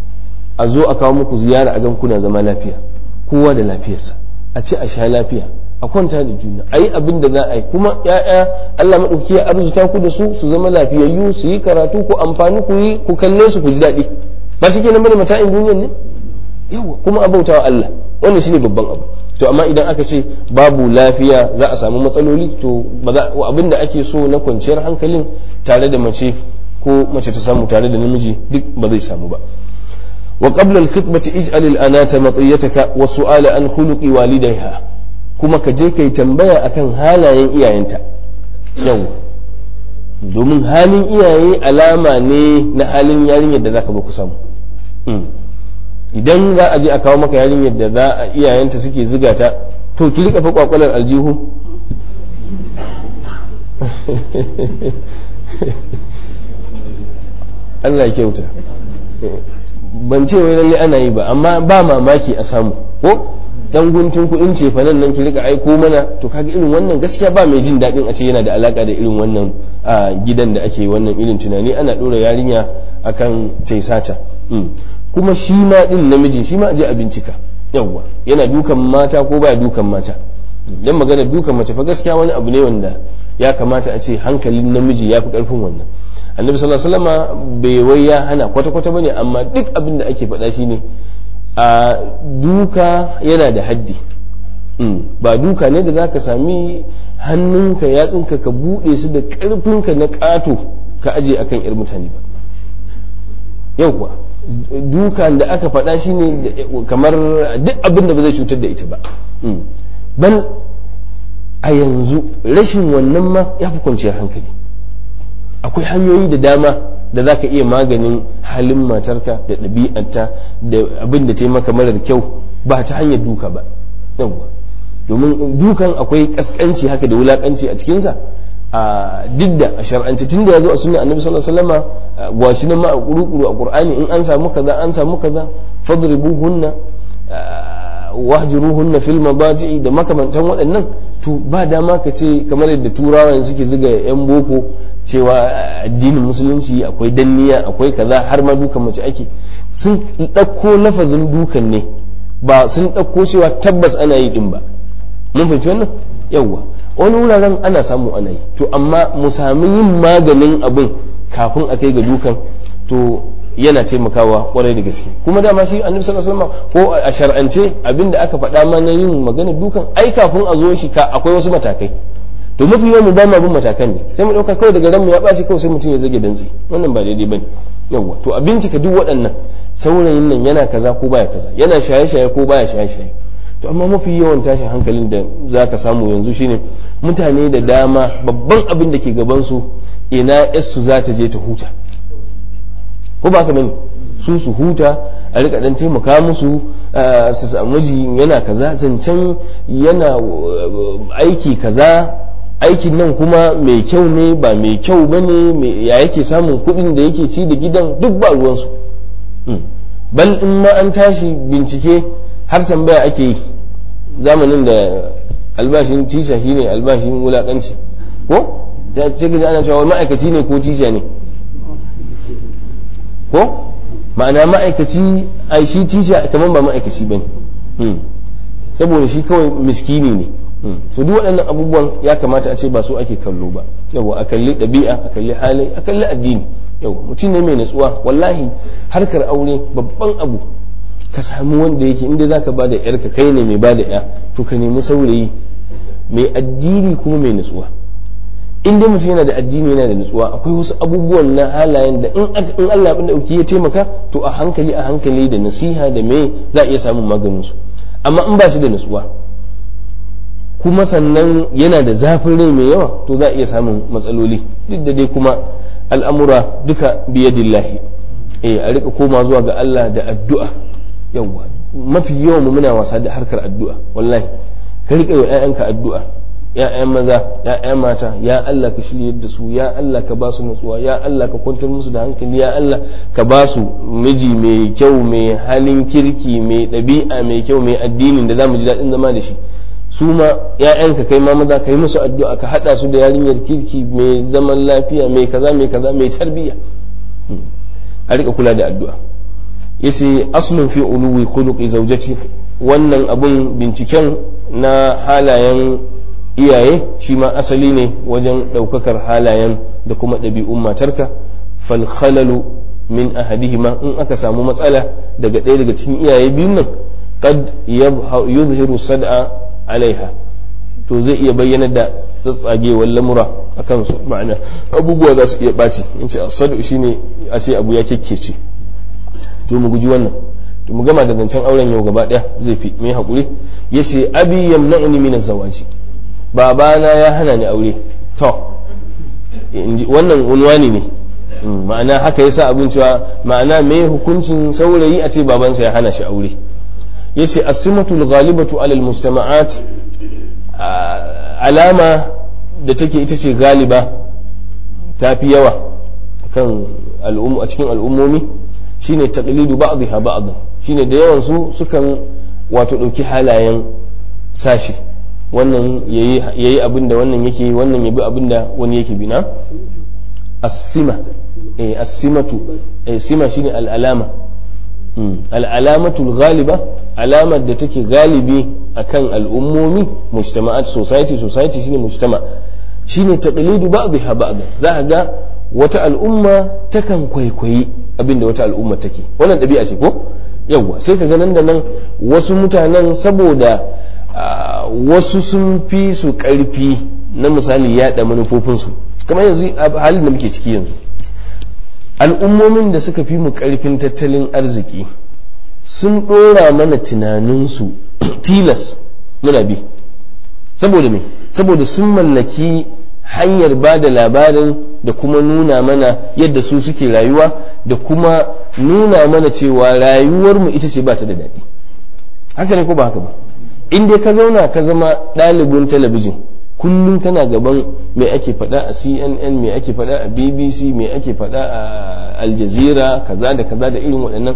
a zo a kawo muku ziyara a gan kuna zama lafiya kowa da lafiyarsa a ci a sha lafiya a kwanta da juna a yi abin da za a yi kuma ya'ya Allah maɗauki ya arzuta ku da su su zama lafiyayyu su yi karatu ku amfani ku yi ku kalle su ku ji daɗi ba shi kenan bane mata'in duniyar ne yawa kuma abautawa Allah wannan shine babban abu to amma idan aka ce babu lafiya za a samu matsaloli to abin da ake so na kwanciyar hankalin tare da mace ko mace ta samu tare da namiji duk ba zai samu ba wa qabla al-khitbati ij'al al-anata matiyataka wa su'ala an khuluqi walidayha kuma ka je kai tambaya akan halayen iyayenta yau domin halin iyaye alama ne na halin yarinyar da zaka ba ku samu idan za a je a kawo maka yarinyar da za a iyayenta suke ziga ta to ki rika fa kwakwalar aljihu Allah ya kyauta ban ce wai lalle ana yi ba amma ba mamaki a samu ko dan guntun kuɗin ce fa nan ki rika aiko mana to kaga irin wannan gaskiya ba mai jin daɗin a ce yana da alaka da irin wannan gidan da ake wannan irin tunani ana ɗora yarinya akan taisata kuma shi ma din namijin shi ma je a bincika yawwa yana dukan mata ko baya dukan mata dan magana dukan mace fa gaskiya wani abu ne wanda ya kamata a ce hankalin namiji ya fi karfin wannan annabi sallallahu alaihi wasallam bai wai ya hana kwata kwata bane amma duk abin da ake faɗa shine a duka yana da haddi ba duka ne da zaka sami hannunka yatsinka ka buɗe su da ƙarfinka na ƙato ka aje akan yar mutane ba yauwa dukan da aka faɗa shi ne kamar duk abin da ba zai cutar da ita ba ban a yanzu rashin wannan ma ya fi kwanciyar hankali akwai hanyoyi da dama da za ka iya maganin halin matarka da ɗabi'arta da abin da ta yi maka marar kyau ba ta hanyar duka ba yauwa domin dukan akwai kaskanci haka da wulakanci a cikinsa a duk da a shar'ance tun da ya zo a sunna annabi sallallahu alaihi wasallama gwashi nan ma a kuru a qur'ani in an samu kaza an samu kaza fadribuhunna wahjuruhunna fil madaji'i da makamantan waɗannan to ba dama ka ce kamar yadda turawa suke zuga yan boko cewa addinin musulunci akwai danniya akwai kaza har ma dukan mace ake sun ɗauko lafazin dukan ne ba sun ɗauko cewa tabbas ana yi din ba mun fahimci wannan yawwa wani wuraren ana samu ana yi to amma mu sami yin maganin abin kafin a kai ga dukan to yana taimakawa kwarai da gaske kuma dama shi annabi sallallahu alaihi wasallam ko a shar'ance abin da aka faɗa ma na yin maganar dukan ai kafin a zo shi ka akwai wasu matakai to mafi yawan mu ba mu bin matakan ne sai mu dauka kawai daga ran mu ya baci kawai sai mutum ya zage dantsi wannan ba daidai bane yawa to a bincika duk waɗannan saurayin nan yana kaza ko baya kaza yana shaye-shaye ko baya shaye-shaye to amma mafi yawan tashin hankalin da za ka samu yanzu shine mutane da dama babban abin da ke gabansu ina su za ta je ta huta ko ba ka bane su su huta a rika dan taimaka musu su samu miji yana kaza zancen yana aiki kaza aikin nan kuma mai kyau ne ba mai kyau ba ne ya yake samun kuɗin da yake ci da gidan duk ba ruwansu bal in ma an tashi bincike har tambaya ake yi zamanin da albashin tisha shine albashin wulakanci ko ya ce gaji ana cewa ma'aikaci ne ko tisha ne ko ma'ana ma'aikaci ai shi tisha kamar ba ma'aikaci bane saboda shi kawai miskini ne to duk waɗannan abubuwan ya kamata a ce ba su ake kallo ba yawa a kalli ɗabi'a a kalli hali a kalli addini yawa mutum ne mai natsuwa wallahi harkar aure babban abu ka samu wanda yake inda za ka bada yarka kai ne mai bada ya to ka nemi saurayi mai addini kuma mai nutsuwa in dai mutum yana da addini yana da nutsuwa akwai wasu abubuwan na halayen da in Allah abin da ya taimaka to a hankali a hankali da nasiha da me za a iya samun maganin su amma in ba shi da nutsuwa kuma sannan yana da zafin rai mai yawa to za a iya samun matsaloli duk da dai kuma al'amura duka biyadillahi eh a rika koma zuwa ga Allah da addu'a yawwa mafi yawan mu muna wasa da harkar addu'a wallahi ka rika yi ƴaƴanka addu'a ƴaƴan maza ƴaƴan mata ya Allah ka shiryar da su ya Allah ka ba su nutsuwa ya Allah ka kwantar musu da hankali ya Allah ka ba su miji mai kyau mai halin kirki mai ɗabi'a mai kyau mai addinin da zamu ji daɗin zama da shi su ma ƴaƴanka kai ma maza ka yi musu addu'a ka haɗa su da yarinyar kirki mai zaman lafiya mai kaza mai kaza mai tarbiyya a rika kula da addu'a yace aslun fi uluwi khuluqi zawjati wannan abun binciken na halayen iyaye shi ma asali ne wajen ɗaukakar halayen da kuma ɗabi'un matarka fal khalalu min ahadihima in aka samu matsala daga ɗaya daga cikin iyaye biyun nan qad yuzhiru sad'a alaiha to zai iya bayyana da tsatsagewar lamura a kansu ma'ana abubuwa za su iya ɓaci in ce asadu shine a ce abu ya kekkece to mu guji wannan to mu gama da zancen auren yau gaba daya zai fi mai hakuri yace abi yamna'uni min az-zawaji babana ya hana ni aure to wannan unwani ne ma'ana haka yasa abin cewa ma'ana me hukuncin saurayi a ce babansa ya hana shi aure yace as-simatul ghalibatu ala al-mujtama'at alama da take ita ce galiba ta fi yawa kan al'ummu a cikin al'ummomi shine taqlidu ba'dha ba'd shine da yawan su sukan wato dauki halayen sashi wannan yayi yayi abin da wannan yake wannan yabi abin da wani yake bina as-sima eh as-simatu eh sima shine al-alama al-alamatu al-ghaliba alamar da take galibi akan al'ummomi mujtama'at society society shine mujtama shine taqlidu ba'dha ba'd za ga wata al'umma takan kwaikwayi abin da wata al'umma take wannan ɗabi'a ce ko yawwa sai ka ga nan da nan wasu mutanen saboda wasu sun fi su ƙarfi na misali yaɗa manufofinsu kamar yanzu halin da muke ciki yanzu al'ummomin da suka fi mu ƙarfin tattalin arziki sun ɗora mana tunaninsu tilas muna bi saboda me saboda sun mallaki hanyar ba da labarin da kuma nuna mana yadda su suke rayuwa da kuma nuna mana cewa rayuwarmu ita ce ba ta da daɗi haka ne ko ba haka ba in dai ka zauna ka zama ɗalibin talabijin kullum kana gaban me ake faɗa a cnn me ake faɗa a bbc me ake faɗa a aljazira kaza da kaza da irin waɗannan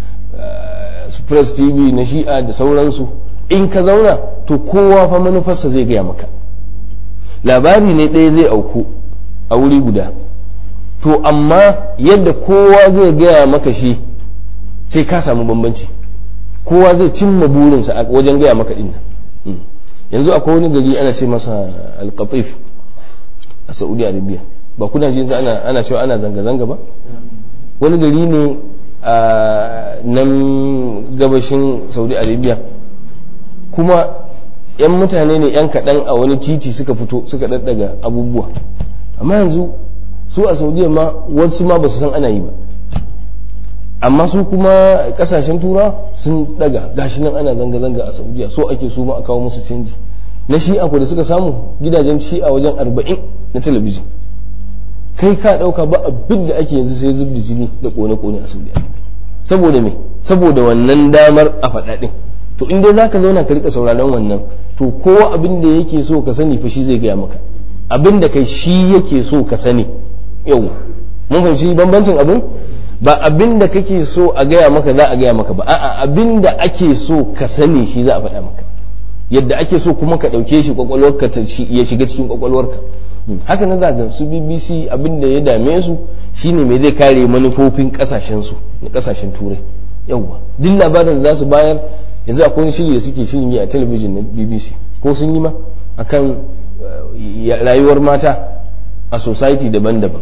press tv na shi'a da sauransu in ka zauna to kowa fa manufarsa zai gaya maka labari ne ɗaya zai auku a wuri guda to amma yadda kowa zai gaya maka shi sai ka samu bambanci kowa zai cimma burinsa a wajen gaya maka ɗin yanzu akwai wani gari ana ce masa alkatif a saudi arabia ba kuna ji ana ana cewa ana zanga-zanga ba wani gari ne a nan gabashin saudi arabia kuma yan mutane ne yan kaɗan a wani titi suka fito suka ɗaɗɗaga abubuwa amma yanzu su a saudiya ma wasu ma ba su san ana yi ba amma su kuma kasashen tura sun daga gashi nan ana zanga-zanga a saudiya so ake su ma a kawo musu canji na shi'a ko da suka samu gidajen shi'a wajen arba'in na talabijin kai ka dauka ba abin da ake yanzu sai zub da jini da kone-kone a saudiya saboda me saboda wannan damar a faɗaɗin to in dai zaka zauna ka rika sauraron wannan to kowa abin da yake so ka sani fa shi zai gaya maka abin da kai shi yake so ka sani yau mun fahimci bambancin abin ba abin da kake so a gaya maka za a gaya maka ba a'a abin da ake so ka sani shi za a faɗa maka yadda ake so kuma ka ɗauke shi kwakwalwarka ya shiga cikin kwakwalwarka haka na zaga su bbc abin da ya dame su shine me zai kare manufofin kasashen su na kasashen turai yawwa duk labarin da za su bayar yanzu akwai wani shiri da suke shirin yi a talabijin na bbc ko sun yi ma akan rayuwar mata a society daban-daban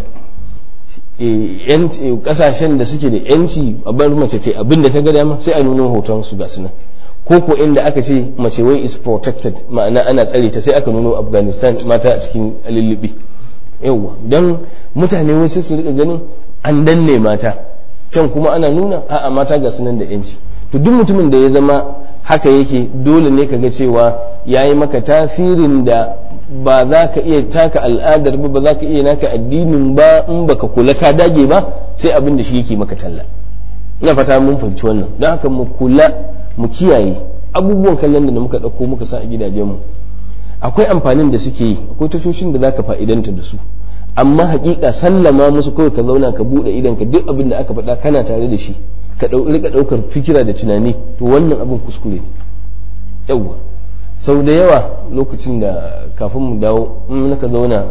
kasashen da suke da yanci a bar mace ta abin da ta ga dama sai a nuna hoton su ga sunan ko ko inda aka ce mace wai is protected ma'ana ana tsare ta sai aka nuno afghanistan mata a cikin lullubi yawwa don mutane wai sai su rika ganin an danne mata can kuma ana nuna a'a mata ga sunan da yanci to duk mutumin da ya zama haka yake dole ne ka ga cewa ya yi maka tasirin da ba za ka iya taka al'adar ba ba za ka iya naka addinin ba in baka kula ka dage ba sai abin da shi yake maka talla ina fata mun fahimci wannan don haka mu kula mu kiyaye abubuwan kallon da muka ɗauko muka sa a gidajenmu akwai amfanin da suke yi akwai tashoshin da zaka fa'idanta da su amma hakika sallama musu kawai ka zauna ka bude idan ka duk abin da aka faɗa kana tare da shi ka rika ɗaukar fikira da tunani to wannan abin kuskure yawwa sau da yawa lokacin da kafin mu dawo in naka zauna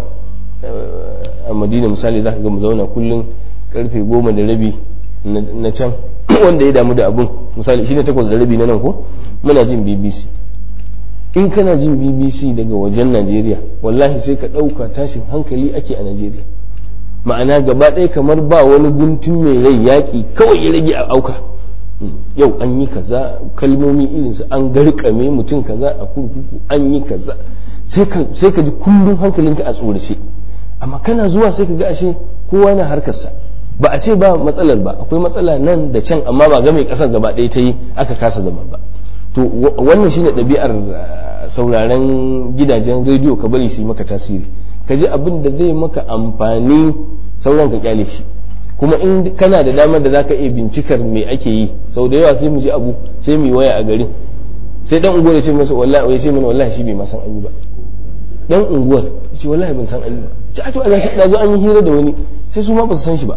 a madina misali za ka ga mu zauna kullum karfe goma da rabi na can wanda ya damu da abun misali shine takwas da rabi na nan ko muna jin bbc in kana jin bbc daga wajen najeriya wallahi sai ka ɗauka tashin hankali ake a najeriya ma'ana gaba ɗaya kamar ba wani guntun mai rai yaƙi kawai ya rage a auka yau an yi kaza kalmomi irinsu an garkame mutum kaza a kurkuku an yi kaza sai ka ji kullum hankalinka a tsorace amma kana zuwa sai ka ga ashe kowa na harkarsa ba a ce ba matsalar ba akwai matsala nan da can amma ba game kasar gaba ɗaya ta yi aka kasa zama ba to wannan shine ɗabi'ar sauraren gidajen rediyo ka bari su yi maka tasiri ka ji abin da zai maka amfani sauran ka kyale shi kuma in kana da damar da zaka iya bincikar me ake yi sau da yawa sai mu ji abu sai mu yi waya a garin sai dan unguwar ya ce masa wallahi ya ce mana wallahi shi bai ma san an yi ba dan unguwar ya ce wallahi ban san an yi ba ce a to a gashi da zo an yi hira da wani sai su ma ba su san shi ba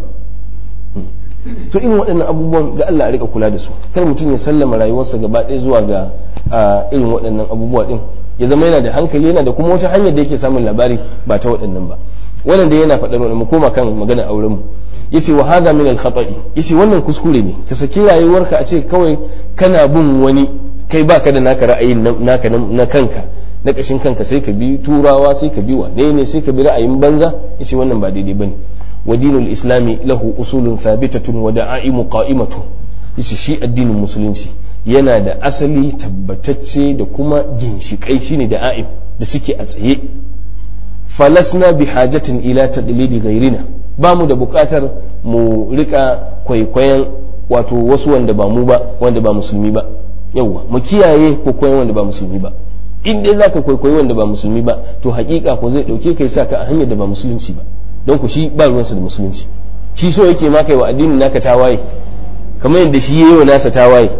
to irin waɗannan abubuwan da Allah a rika kula da su kar mutum ya sallama rayuwarsa gaba ɗaya zuwa ga irin waɗannan abubuwa din ya zama yana da hankali yana da kuma wata hanyar da yake samun labari ba ta waɗannan ba wannan da yana faɗar mu koma kan magana auren mu yace wa hadha min al-khata'i yace wannan kuskure ne ka saki rayuwarka a ce kawai kana bin wani kai baka da naka ra'ayin naka na kanka na kashin kanka sai ka bi turawa sai ka bi wane ne sai ka bi ra'ayin banza yace wannan ba daidai bane wa dinul islami lahu usulun thabitatun wa da'aimu qa'imatun yace shi addinin musulunci yana da asali tabbatacce da kuma ginshikai shine da'aim da suke a tsaye falasna bi hajatin ila tadlidi ghairina ba mu da bukatar mu rika kwaikwayon wato wasu wanda ba mu ba wanda ba musulmi ba yauwa mu kiyaye kwaikwayon wanda ba musulmi ba in dai zaka kwaikwayi wanda ba musulmi ba to hakika ko zai dauke kai saka a hanyar da ba musulunci ba don ku shi ba ruwansa da musulunci shi so yake ma kai wa addinin naka tawaye kamar yadda shi yayi wa nasa tawaye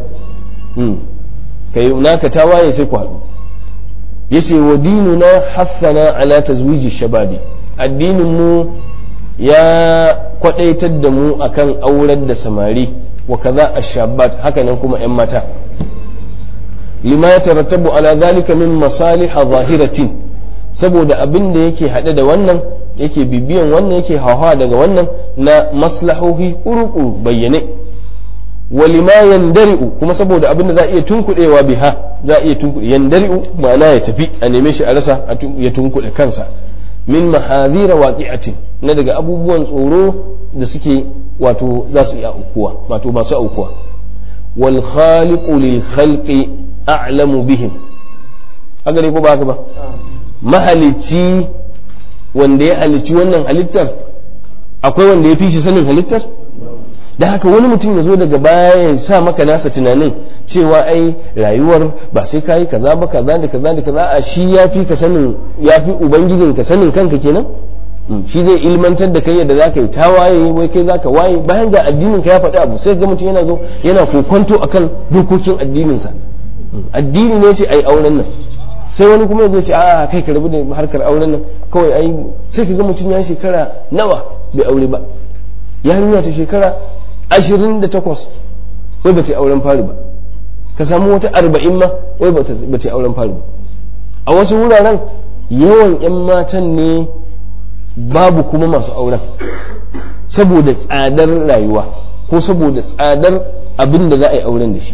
kai naka tawaye sai ku haɗu yace wa dinuna hassana ala tazwiji shababi addinin mu ya kwadaitar da mu akan aurar da samari wa kaza ashabat haka nan kuma yan mata lima ya tarattabu ala zalika min masalih zahiratin saboda abin da yake hade da wannan yake bibiyan wannan yake hawa daga wannan na maslahohi kuru bayyane walima yandari'u kuma saboda abin da za a iya tunkuɗewa biha za a iya tunkuɗe yandari'u ma'ana ya tafi a neme shi a rasa ya tunkuɗe kansa min mahazira waqi'atin na daga abubuwan tsoro da suke wato za su iya aukuwa wato ba su aukuwa wal khaliqu lil khalqi a'lamu bihim haka dai ko ba haka ba mahalicci wanda ya halicci wannan halittar akwai wanda ya fi shi sanin halittar da haka wani mutum ya zo daga baya ya sa maka nasa tunanin cewa ai rayuwar ba sai kayi kaza ba kaza da kaza da kaza a shi ya fi ka sanin ya fi ubangijin ka sanin kanka kenan shi zai ilmantar da kai yadda za ka yi tawaye wai kai za ka waye bayan ga addinin ka ya faɗi abu sai ga mutum yana zo yana kokonto akan dokokin addininsa addini ne ce ai auren nan sai wani kuma ya ce a kai ka rabu da harkar auren nan kawai ai sai ka ga mutum ya shekara nawa bai aure ba yarinya ta shekara ashirin da takwas wai ba ta auren fari ba ka samu wata arba'in ma wai ba ta auren fari ba a wasu wuraren yawan 'yan matan ne babu kuma masu auren saboda tsadar rayuwa ko saboda tsadar abin da za a yi auren da shi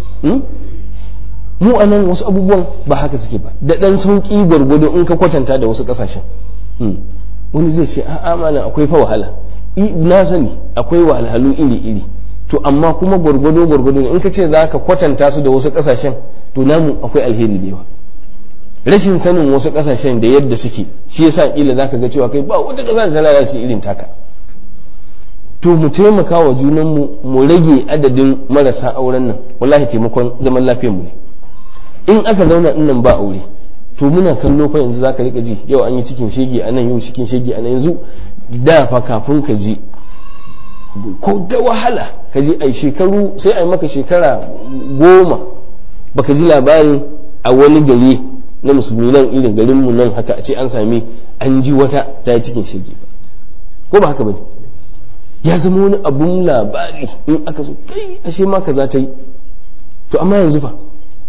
mu a nan wasu abubuwan ba haka suke ba da ɗan sauƙi gwargwado in ka kwatanta da wasu ƙasashen wani zai ce a'a malam akwai fa wahala na sani akwai wahalhalu iri-iri to amma kuma gwargwado gwargwado in ka ce za ka kwatanta su da wasu ƙasashen to namu akwai alheri da yawa rashin sanin wasu ƙasashen da yadda suke shi yasa kila za ka ga cewa kai ba wata ƙasa da ta lalace irin taka to mu taimaka wa junanmu mu rage adadin marasa auren nan wallahi taimakon zaman lafiyar mu ne in aka zauna in nan ba aure to muna kallo fa yanzu zaka rika ji yau an yi cikin shege a nan yau cikin shege a nan yanzu da fa kafin ka ji ko da wahala ka ji ai shekaru sai ai maka shekara goma baka ji labarin a wani gari na musulmi nan irin garin mu nan haka a ce an sami an ji wata ta yi cikin shege ba ko ba haka bane ya zama wani abun labari in aka so kai ashe ma kaza ta yi to amma yanzu fa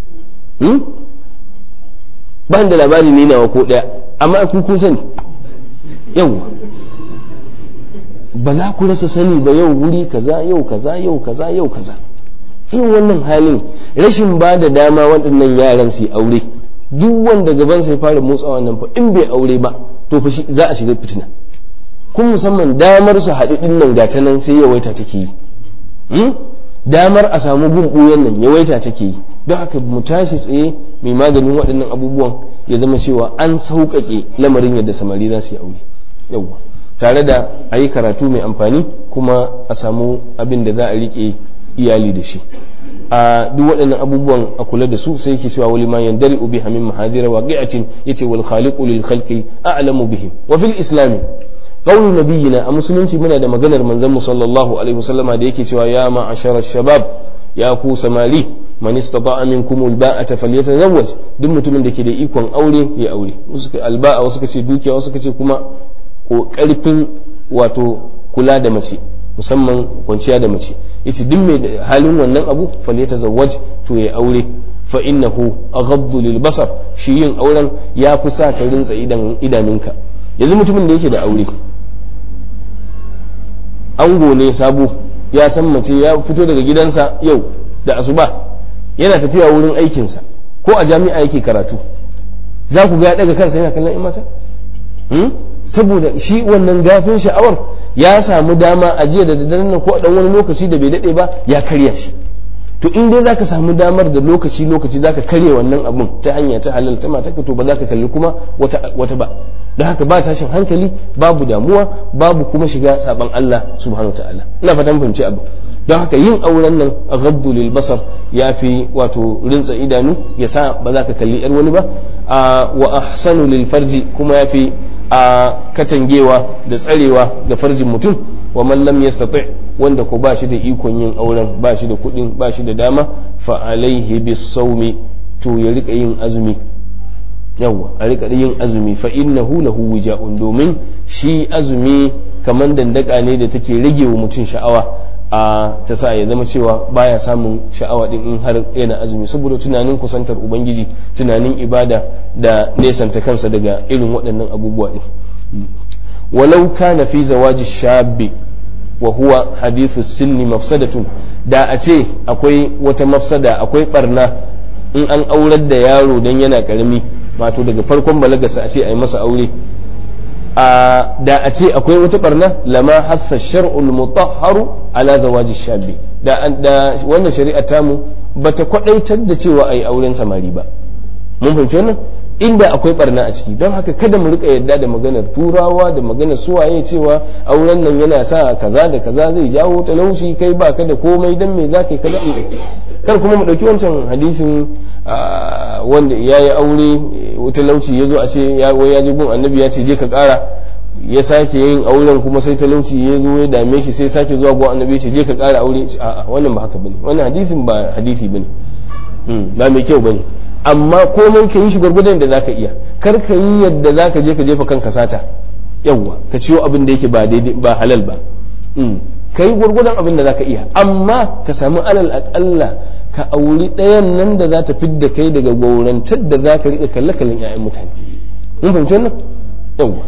ba da labari ne nawa ko daya amma ku kun sani yau ba za ku rasa sani ba yau wuri kaza yau kaza yau kaza yau kaza irin wannan halin rashin ba da dama waɗannan yaran su yi aure duk wanda gaban sai fara motsawa nan fa in bai aure ba to fa za a shiga fitina kun musamman damar su haɗu ɗin nan gata nan sai yawaita take yi damar a samu gun nan yawaita take yi don haka mu tashi tsaye mai maganin waɗannan abubuwan ya zama cewa an sauƙaƙe lamarin yadda samari za su yi aure yawwa tare da a yi karatu mai amfani kuma a samu abin da za a riƙe iyali da shi a duk waɗannan abubuwan a kula da su sai yake cewa wali ma yandari ubi hamin mahadira waqi'atin yace wal khaliqu lil khalqi a'lamu bihim wa fil islami قول نبينا a musulunci muna da maganar manzon mu sallallahu alaihi wasallama da yake cewa ya ma'ashara shabab ya ku samari man istata'a minkum alba'ata falyatazawwaj duk mutumin da ke da ikon aure ya aure wasu alba'a wasu kace dukiya wasu kace kuma ko karfin wato kula da mace musamman kwanciya da mace yace duk mai halin wannan abu falyatazawwaj to ya aure fa innahu aghaddu lil basar shi yin auren ya fi sa ka rintsa idan idanunka yanzu mutumin da yake da aure ango ne sabo ya san mace ya fito daga gidansa yau da asuba yana tafiya wurin aikinsa ko a jami'a yake karatu za ku ga ya daga kansa yana kallon mata saboda shi wannan gafin sha'awar ya samu dama a jiya da daddare ko a dan wani lokaci da bai dade ba ya karya shi to in dai zaka samu damar da lokaci lokaci zaka karya wannan abun ta hanya ta halal ta mata to ba za ka kalli kuma wata wata ba da haka ba tashin hankali babu damuwa babu kuma shiga saban Allah subhanahu ta'ala ina fatan fahimci abu don haka yin auren nan a gabdu lil basar ya fi wato rintsa idanu ya sa ba za ka kalli yar wani ba wa ahsanu lil farji kuma ya fi a katangewa da tsarewa da farjin mutum wa man lam yastati wanda ko ba shi da ikon yin auren ba shi da kuɗin ba shi da dama fa alaihi bis sawmi to ya rika yin azumi yawa a rika yin azumi fa innahu lahu wija'un domin shi azumi kaman dandaka ne da take rage wa mutum sha'awa a ta sa ya zama cewa baya samun sha'awa din in har yana azumi saboda tunanin kusantar ubangiji tunanin ibada da nesanta kansa daga irin waɗannan abubuwa din walau kana fi zawaji shabbi wa huwa hadithu sinni mafsadatun da a ce akwai wata mafsada akwai barna in an aurar da yaro dan yana karami wato daga farkon balagarsa a ce a yi masa aure da a ce akwai wata barna lama hassa shar'ul mutahharu ala zawaji shabi da wannan shari'a tamu bata kwadaitar da cewa a yi auren samari ba mun fahimci wannan inda akwai barna a ciki don haka kada mu rika yadda da maganar turawa da maganar suwaye cewa auren nan yana sa kaza da kaza zai jawo talauci kai ba ka da komai dan me za ka yi kaza kar kuma mu dauki wancan hadisin wanda ya yi aure talauci ya zo a ce wai ya je gun annabi ya ce je ka kara ya sake yin auren kuma sai talauci ya zo ya dame shi sai sake zuwa gun annabi ya ce je ka kara aure a'a wannan ba haka bane wannan hadisin ba hadisi bane ba mai kyau bane amma komai ka yi shi gwargwadon da zaka iya kar ka yi yadda zaka je ka jefa kanka sata yawwa ka ciyo abin da yake ba daidai ba halal ba ka yi gwargwadon abin da zaka iya amma ka samu alal akalla ka auri ɗayan nan da za ta fidda kai daga gaurantar da za ka riƙa kalle kallon 'ya'yan mutane mun fahimci wannan yawwa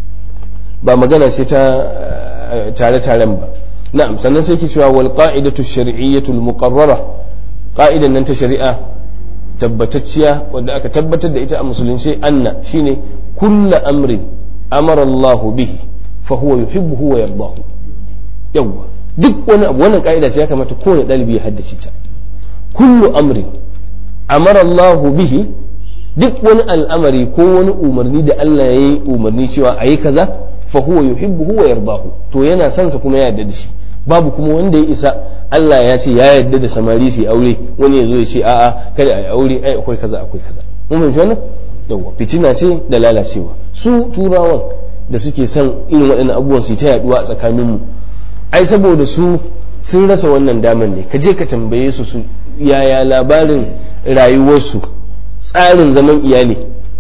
ba magana ce ta tare taren ba na'am sannan sai ki cewa wal qa'idatu shar'iyyatu al muqarrara qa'idan nan ta shari'a tabbatacciya wadda aka tabbatar da ita a musulunci anna shine kullu amrin amara Allah bihi fa huwa yuhibbuhu wa yardahu yawa duk wani abu wannan ka'ida ce ya kamata kowane dalibi ya haddace ta kullu amrin amara Allah bihi duk wani al'amari ko wani umarni da Allah ya yi umarni cewa a yi kaza fa huwa yuhibbuhu wa yardahu to yana son sa kuma ya yarda da shi babu kuma wanda ya isa Allah ya ce ya yarda da samari su aure wani ya zo ya ce a'a kada a yi aure ai akwai kaza akwai kaza mun fahimci wannan yawa fitina ce da lalacewa su turawan da suke son irin waɗannan abubuwan su ta yaduwa a tsakanin mu ai saboda su sun rasa wannan daman ne ka je ka tambaye su su yaya labarin rayuwarsu tsarin zaman iyali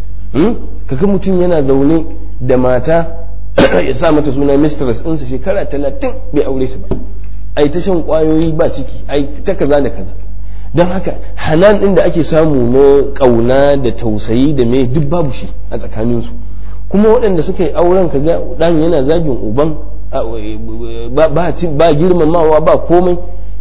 kaga mutum yana zaune da mata ya sa mata suna mistress ɗinsa shekara talatin bai aure ta ba ai ta shan kwayoyi ba ciki ai ta kaza da kaza don haka hanan ɗin da ake samu na ƙauna da tausayi da me duk babu shi a tsakaninsu kuma waɗanda suka yi auren kaga ɗan yana zagin uban ba girmamawa ba komai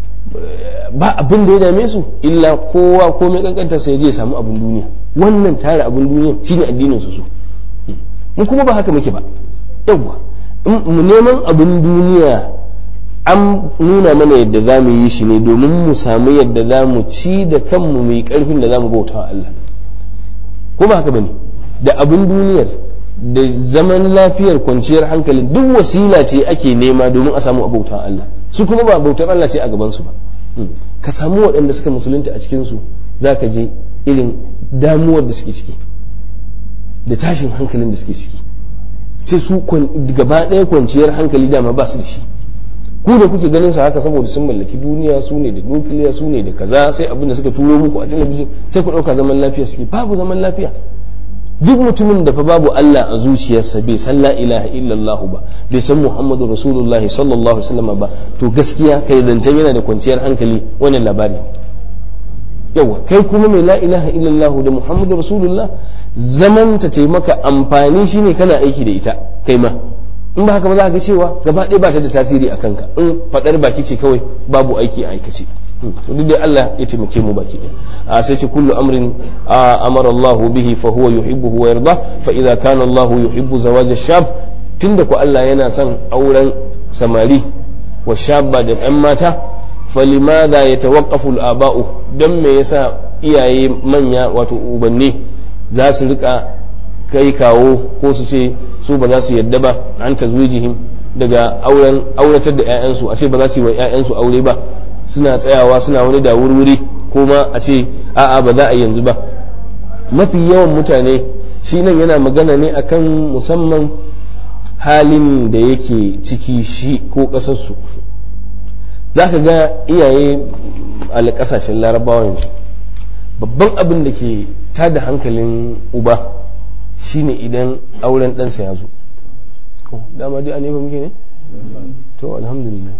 ba abin da ya dame su illa kowa komai kankanta sai je samu abin duniya wannan tare abin duniya shine addinin su su mu kuma ba haka muke ba yawwa mu neman abin duniya an nuna mana yadda za mu yi shi ne domin mu samu yadda za mu ci da kanmu mai karfin da za mu bauta wa Allah ko ba haka bane da abin duniyar da zaman lafiyar kwanciyar hankalin duk wasila ce ake nema domin a samu abauta Allah su kuma ba bautar Allah ce a gaban su ba ka samu waɗanda suka musulunta a cikin su zaka je irin damuwar da suke ciki da tashin hankalin da suke ciki sai su gaba ɗaya kwanciyar hankali dama ba su da shi ku da kuke ganin sa haka saboda sun mallaki duniya su ne da nukiliya su ne da kaza sai abin da suka turo muku a talabijin sai ku ɗauka zaman lafiya suke babu zaman lafiya duk mutumin da fa babu Allah a zuciyarsa bai san la ilaha illallah ba bai san Muhammadu Rasulullahi sallallahu alaihi wasallam ba to gaskiya kai zancen yana da kwanciyar hankali wannan labari yawa kai kuma mai la ilaha illallah da Muhammadu Rasulullah zaman ta taimaka amfani shine kana aiki da ita kai ma in ba haka ba za ka cewa gaba ɗaya ba ta da tasiri a kanka in faɗar baki ce kawai babu aiki a aikace duk dai Allah ya taimake mu baki a sai ce kullu amrin amara Allah bihi fa huwa yuhibbuhu wa yarda fa idza kana Allah yuhibbu zawaj ash-shab tunda ku Allah yana son auren samari wa shabba da ɗan mata falimadha yatawaqqafu al-aba'u dan me yasa iyaye manya wato ubanni za su rika kai kawo ko su ce su ba za su yadda ba an tazwijihim daga auren auratar da 'ya'yansu a ce ba za su yi wa 'ya'yansu aure ba suna tsayawa suna wani da wurwuri ko ma a ce a'a ba za a yanzu ba mafi yawan mutane shi nan yana magana ne akan musamman halin da yake ciki shi ko ƙasarsu za ka ga iyaye a ƙasashen larabawa yanzu babban abin da ke tada hankalin uba shine idan auren ɗansa ya zo dama dai a nema muke ne to alhamdulillah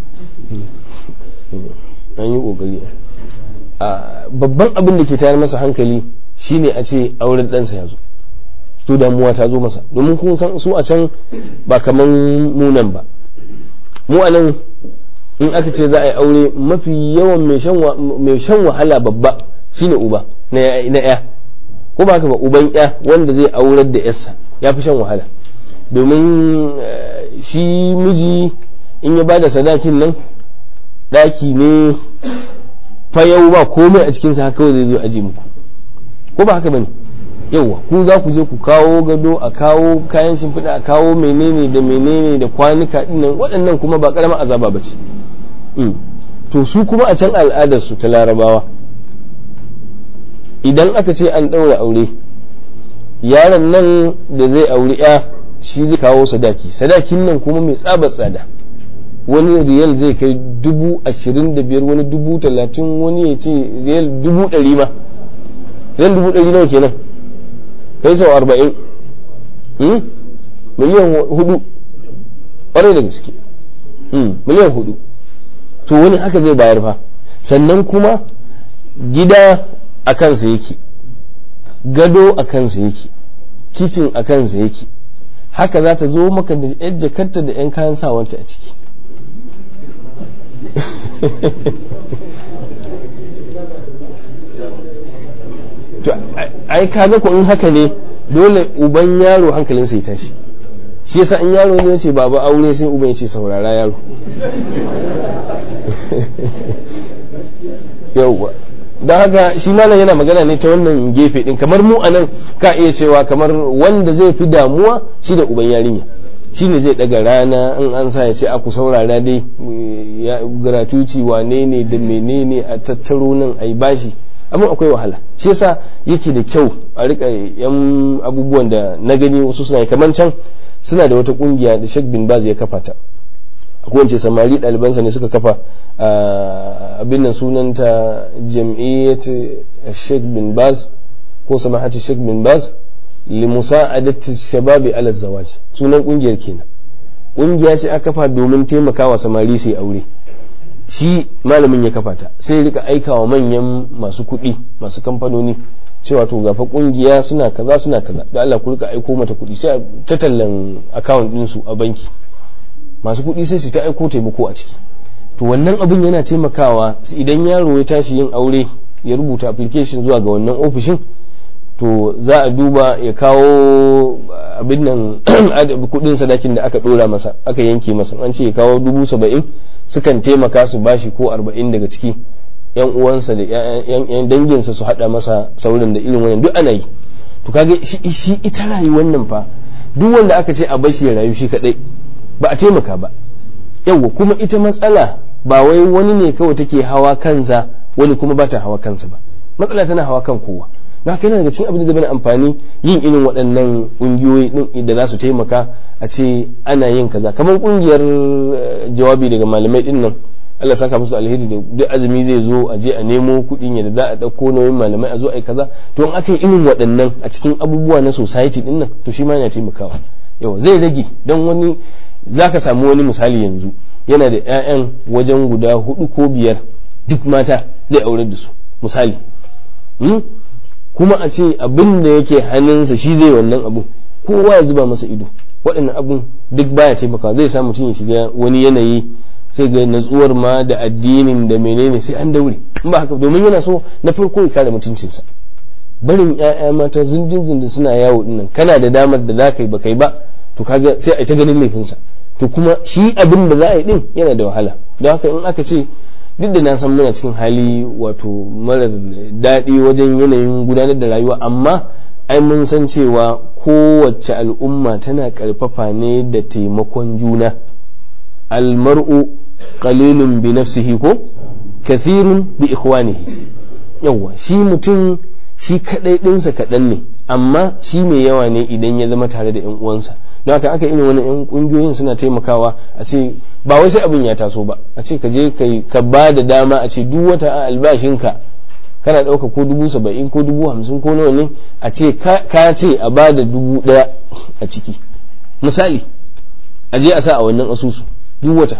an yi ƙoƙari babban abin da ke tayar masa hankali shine a ce auren ɗansa ya zo to damuwa ta zo masa domin kun san su a can ba kaman munan ba mu a nan in aka ce za a yi aure mafi yawan mai shan wahala babba shine uba na ya ko ba haka ba uban ya wanda zai aurar da yarsa ya fi shan wahala domin shi miji in ya bada sadakin nan ɗaki ne fayau ba komai a cikinsa haka kawai zai zo aji muku ko ba haka bane yauwa ku za ku je ku kawo gado a kawo kayan shimfiɗa a kawo menene da menene da kwanuka dinnan waɗannan kuma ba ƙaramar azaba ba ce to su kuma a can al'adarsu ta larabawa idan aka ce an ɗaura aure yaron nan da zai auri ya shi zai kawo sadaki sadakin nan kuma mai tsabar tsada wani riyal zai kai dubu ashirin da biyar wani dubu talatin wani ya ce riyal dubu ɗari ma riyal dubu ɗari nawa kenan kai sau arba'in miliyan hudu ƙwarai da gaske miliyan hudu to wani haka zai bayar fa sannan kuma gida a kansa yake gado a kansa yake kicin a kansa yake haka za ta zo maka da yan jakarta da yan kayan sawanta a ciki to ai kaga ko in haka ne dole uban yaro hankalinsa ya tashi shi yasa in yaro ne ce baba aure sai uban ya ce saurara yaro yauwa don haka shi malam yana magana ne ta wannan gefe din kamar mu anan ka iya cewa kamar wanda zai fi damuwa shi da uban yarinya shi ne zai daga rana in an sa ya ce aku saurara dai gratuity wane ne da menene a tattaro nan a yi bashi amma akwai wahala shi yasa yake da kyau a rika yan abubuwan da na gani wasu suna yi kamar can suna da wata kungiya da Sheikh bin Baz ya kafa ta ko wance samari ɗalibansa ne suka kafa abin nan sunanta jam'iyyat Sheikh bin Baz ko samahati Sheikh bin Baz li musa'adati shababi ala zawaj sunan kungiyar kenan kungiya ce aka kafa domin taimakawa samari su aure shi malamin ya kafa ta sai rika aikawa manyan masu kuɗi masu kamfanoni cewa to gafa kungiya suna kaza suna kaza da Allah ku rika aiko mata kuɗi sai ta tallan account ɗinsu a banki masu kuɗi sai su ta aiko taimako a ciki to wannan abin yana taimakawa idan yaro ya tashi yin aure ya rubuta application zuwa ga wannan ofishin to za a duba ya kawo abin nan kuɗin sadakin da aka ɗora masa aka yanke masa an ce ya kawo dubu saba'in sukan taimaka su bashi ko arba'in daga ciki yan uwansa da yan danginsa su haɗa masa saurin da irin wannan duk ana yi to kaga shi ita rayuwar nan fa duk wanda aka ce a bashi ya rayu shi kadai ba a taimaka ba yawwa kuma ita matsala ba wai wani ne kawai take hawa kansa wani kuma ba ta hawa kansa ba matsala tana hawa kan kowa na haka yana daga cikin abin da zai amfani yin irin waɗannan ƙungiyoyi ɗin da za su taimaka a ce ana yin kaza kamar ƙungiyar jawabi daga malamai ɗin nan Allah saka musu alheri da duk azumi zai zo a je a nemo kuɗin yadda za a ɗauko nauyin malamai a zo a yi kaza to in aka yi irin waɗannan a cikin abubuwa na society ɗin nan to shi ma yana taimakawa yau zai rage don wani za ka samu wani misali yanzu yana da 'ya'yan wajen guda hudu ko biyar duk mata zai aure da su misali kuma a ce abin da yake hannunsa shi zai wannan abun kowa ya zuba masa ido waɗannan abun duk baya taimaka zai sa mutum ya shiga wani yanayi sai ga natsuwar ma da addinin da menene sai an daure in ba haka domin yana so na farko ya kare mutuncinsa barin 'ya'ya mata zindin zindin suna yawo dinnan kana da damar da za ka yi ba kai ba to kaga sai a ta ganin laifinsa to kuma shi abin da za a yi din yana da wahala don haka in aka ce duk da na san muna cikin hali wato marar daɗi wajen yanayin gudanar da rayuwa amma ai mun san cewa kowace al'umma tana ƙarfafa ne da taimakon juna almar'u qalilun bi nafsihi ko kathirun bi ikhwanihi yawa shi mutum shi kadai ɗinsa kaɗan ne amma shi mai yawa ne idan ya zama tare da 'yan uwansa don haka aka irin wani yan kungiyoyin suna taimakawa a ce ba wai sai abin ya taso ba a ce ka je ka ba da dama a ce duk wata a albashinka kana ɗauka ko dubu saba'in ko dubu hamsin ko nawa ne a ce ka ce a ba da dubu ɗaya a ciki misali a je a sa a wannan asusu duk wata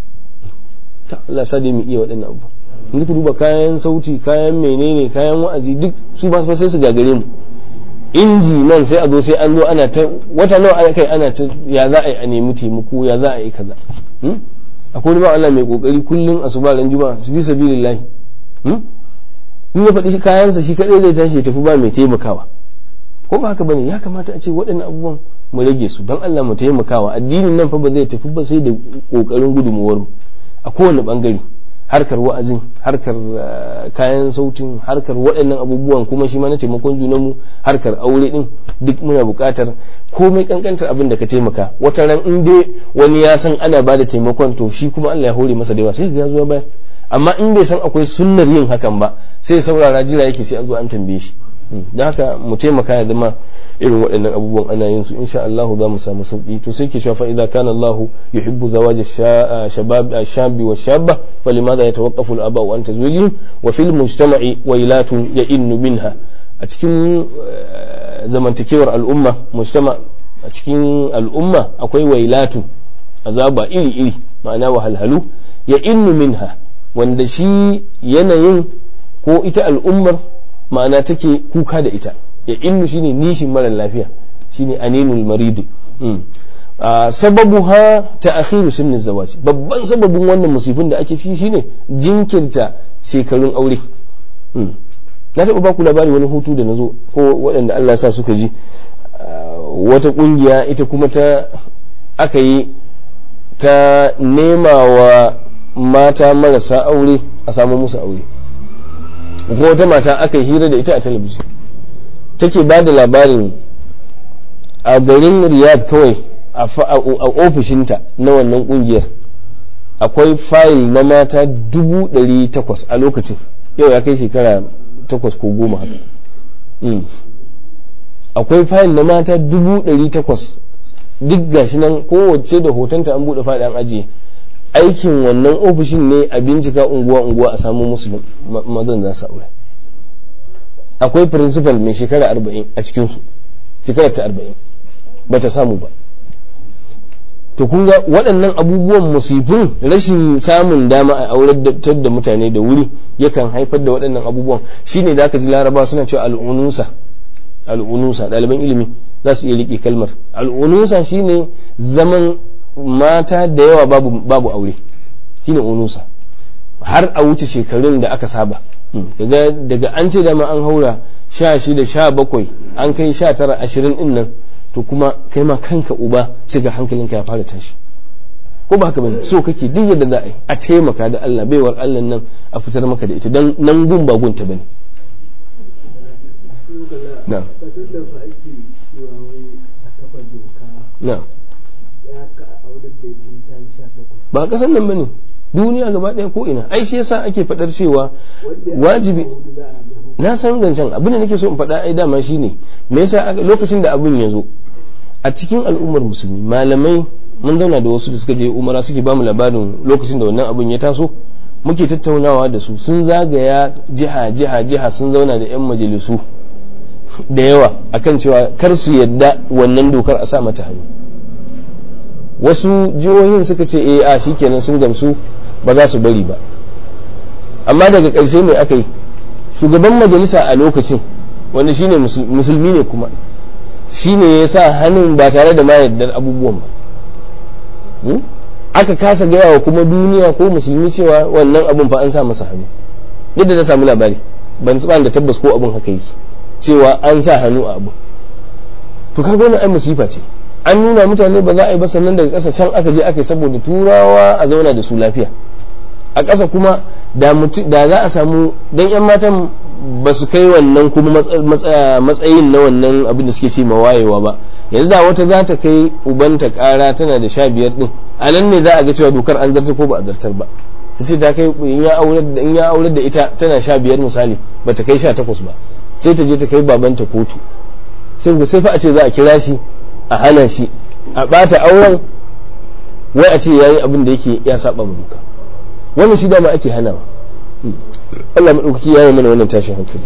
ta Allah sa dai mu iya waɗannan abu yanzu ku duba kayan sauti kayan menene kayan wa'azi duk su ba sai su gagare mu inji nan sai a zo sai an zo ana ta wata nawa ana kai ana ta ya za a yi a nemi taimako ya za a yi kaza akwai wani ba Allah mai kokari kullum asuba ran juma'a su bi sabilillahi in ya faɗi kayansa shi kadai zai tashi ya tafi ba mai taimakawa ko ba haka bane ya kamata a ce waɗannan abubuwan mu rage su don Allah mu taimakawa addinin nan fa ba zai tafi ba sai da kokarin gudunmuwar mu a kowane bangare harkar wa'azin harkar kayan sautin harkar waɗannan abubuwan kuma shi ma na taimakon junanmu harkar aure din duk muna buƙatar komai kankantar abin da ka taimaka wata ran in dai wani ya san ana ba da taimakon to shi kuma Allah ya hore masa da yawa sai ya zo bayan amma in bai san akwai sunnar yin hakan ba sai saurara jira yake sai an zo an tambaye shi don haka mu taimaka ya zama irin waɗannan abubuwan ana yin su insha Allah za mu samu sauki to sai ke cewa fa idza kana Allah yuhibbu zawaj shabab shabi wa shabba falimadha yatawaqqafu al-aba an tazwijihim wa fil mujtama'i wailatun ya'innu minha a cikin zamantakewar al'umma mujtama a cikin al'umma akwai wailatu azaba iri iri ma'ana wahalhalu ya'innu minha wanda shi yanayin ko ita al'ummar ma'ana take kuka da ita ya innu shine nishin mara lafiya shine aninul maridi sababu ha ta akhiru sunnin zawaji babban sababin wannan musifin da ake ci shine jinkirta shekarun aure na taɓa baku labari wani hutu da na zo ko waɗanda Allah sa suka ji wata ƙungiya ita kuma ta aka yi ta nema wa mata marasa aure a samu musu aure ko wata mata aka yi hira da ita a talabijin take ba da labarin a garin riyadh kawai a ofishinta na wannan kungiyar akwai fayil na mata dubu ɗari takwas a lokacin yau ya kai shekara takwas ko goma haka akwai fayil na mata dubu ɗari takwas duk gashi nan kowace da hotonta an buɗe faɗi an ajiye aikin wannan ofishin ne a bincika unguwa-unguwa a samu musu mazan za su aure akwai principal mai shekara arba'in a cikinsu shekarar ta arba'in ba ta samu ba to kun ga waɗannan abubuwan musifin rashin samun dama a auratar da mutane da wuri yakan haifar da waɗannan abubuwan shine da aka ji laraba suna cewa al'unusa al'unusa ɗaliban ilimi za su iya riƙe kalmar al'unusa shine zaman mata da yawa babu babu aure shine unusa har a wuce shekarun da aka saba kaga daga an ce dama an haura sha shida sha bakwai an kai sha tara ashirin din nan to kuma kai ma kanka uba sai ga hankalinka ya fara tashi ko ba haka bane so kake duk yadda za a yi a taimaka da Allah baiwar Allah nan a fitar maka da ita dan nan gun ba gunta bane na'am na'am ba kasan nan bane duniya gaba ɗaya ko ina ai shi yasa ake faɗar cewa wajibi na san zancen abin da nake so in faɗa ai dama shine me yasa lokacin da abin ya zo a cikin al'ummar musulmi malamai mun zauna da wasu da suka je umara suke bamu labarin lokacin da wannan abin ya taso muke tattaunawa da su sun zagaya jiha jiha jiha sun zauna da yan majalisu da yawa akan cewa kar su yadda wannan dokar a sa mata hannu wasu jihohin suka ce eh a shikenan sun gamsu ba za su bari ba amma daga ƙarshe mai aka yi shugaban majalisa a lokacin wanda shine musulmi ne kuma shine ya sa hannun ba tare da ma yardar abubuwan ba aka kasa gaya wa kuma duniya ko musulmi cewa wannan abun fa an sa masa hannu yadda na samu labari ban tsaba da tabbas ko abun haka yake cewa an sa hannu a abu to kaga wannan ai musifa ce an nuna mutane ba za a yi ba sannan daga ƙasa can aka je aka yi saboda turawa a zauna da su lafiya a ƙasa kuma da za a samu dan yan matan ba su kai wannan kuma matsayin na wannan abin da suke ce ma wayewa ba yanzu da wata za ta kai ubanta ƙara tana da sha biyar din a nan ne za a ga cewa dokar an zartar ko ba a zartar ba ta ce ta kai in ya aurar da ita tana sha biyar misali ba ta kai sha takwas ba sai ta je ta kai babanta kotu sai fa a ce za a kira shi a hana shi a ɓata auren wai a ce yayi abin da yake ya saba ma doka wannan shi dama ake hanawa Allah maɗaukaki ya yi mana wannan tashin hankali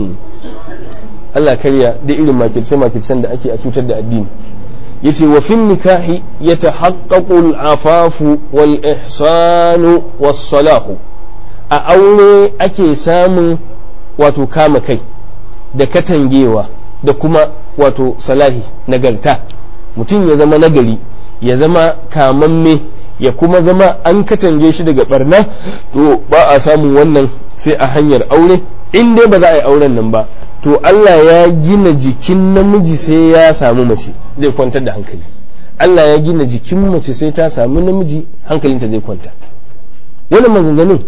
Allah karya da irin makirce makircen da ake a cutar da addini yace wa fin nikahi yatahaqqaqu al-afafu wal ihsanu was salahu a aure ake samun wato kama kai da katangewa da kuma wato salahi nagarta mutum ya zama nagari ya zama kamamme ya kuma zama an katange shi daga barna to ba a samun wannan sai a hanyar aure in dai ba za a yi auren nan ba to Allah ya gina jikin namiji sai ya samu mace zai kwantar da hankali Allah ya gina jikin mace sai ta samu namiji hankalinta zai kwanta wannan maganganun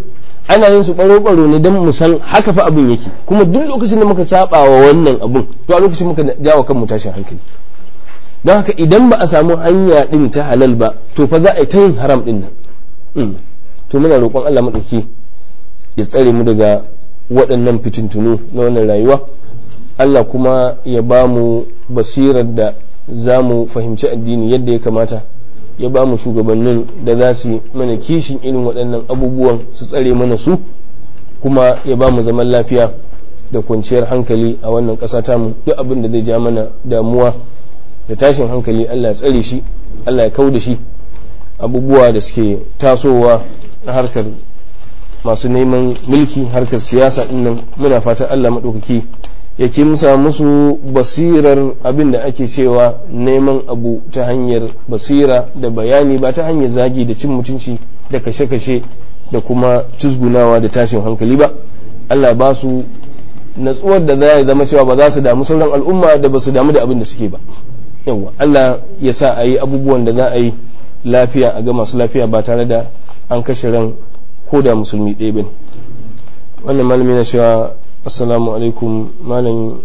ana yin su baro-baro ne don mu san haka fa abin yake kuma duk lokacin da muka saba wa wannan abun to a lokacin muka jawo kanmu tashin hankali don haka idan ba a samu hanya din ta halal ba to fa za a yi ta yin haram din nan to muna roƙon Allah maɗauki ya tsare mu daga waɗannan fitintunu na wannan rayuwa Allah kuma ya ba mu basirar da za mu fahimci addini yadda ya kamata ya ba mu shugabannin da za su mana kishin irin waɗannan abubuwan su tsare mana su kuma ya ba mu zaman lafiya da kwanciyar hankali a wannan ƙasa tamu duk abin da zai ja mana damuwa da tashin hankali Allah ya tsare shi Allah ya kau da shi abubuwa da suke tasowa na harkar masu neman mulki harkar siyasa dinnan muna fatan Allah maɗaukaki ya kimsa musu basirar abin da ake cewa neman abu ta hanyar basira da bayani ba ta hanyar zagi da cin mutunci da kashe-kashe da kuma cizgunawa da tashin hankali ba Allah ba su natsuwar da za zama cewa ba za su damu sauran al'umma da ba su damu da abin da suke ba yawa Allah ya sa a yi abubuwan da za a yi lafiya a ga masu lafiya ba tare da an kashe ran ko da musulmi ɗaya ba wannan malami na cewa assalamu alaikum malam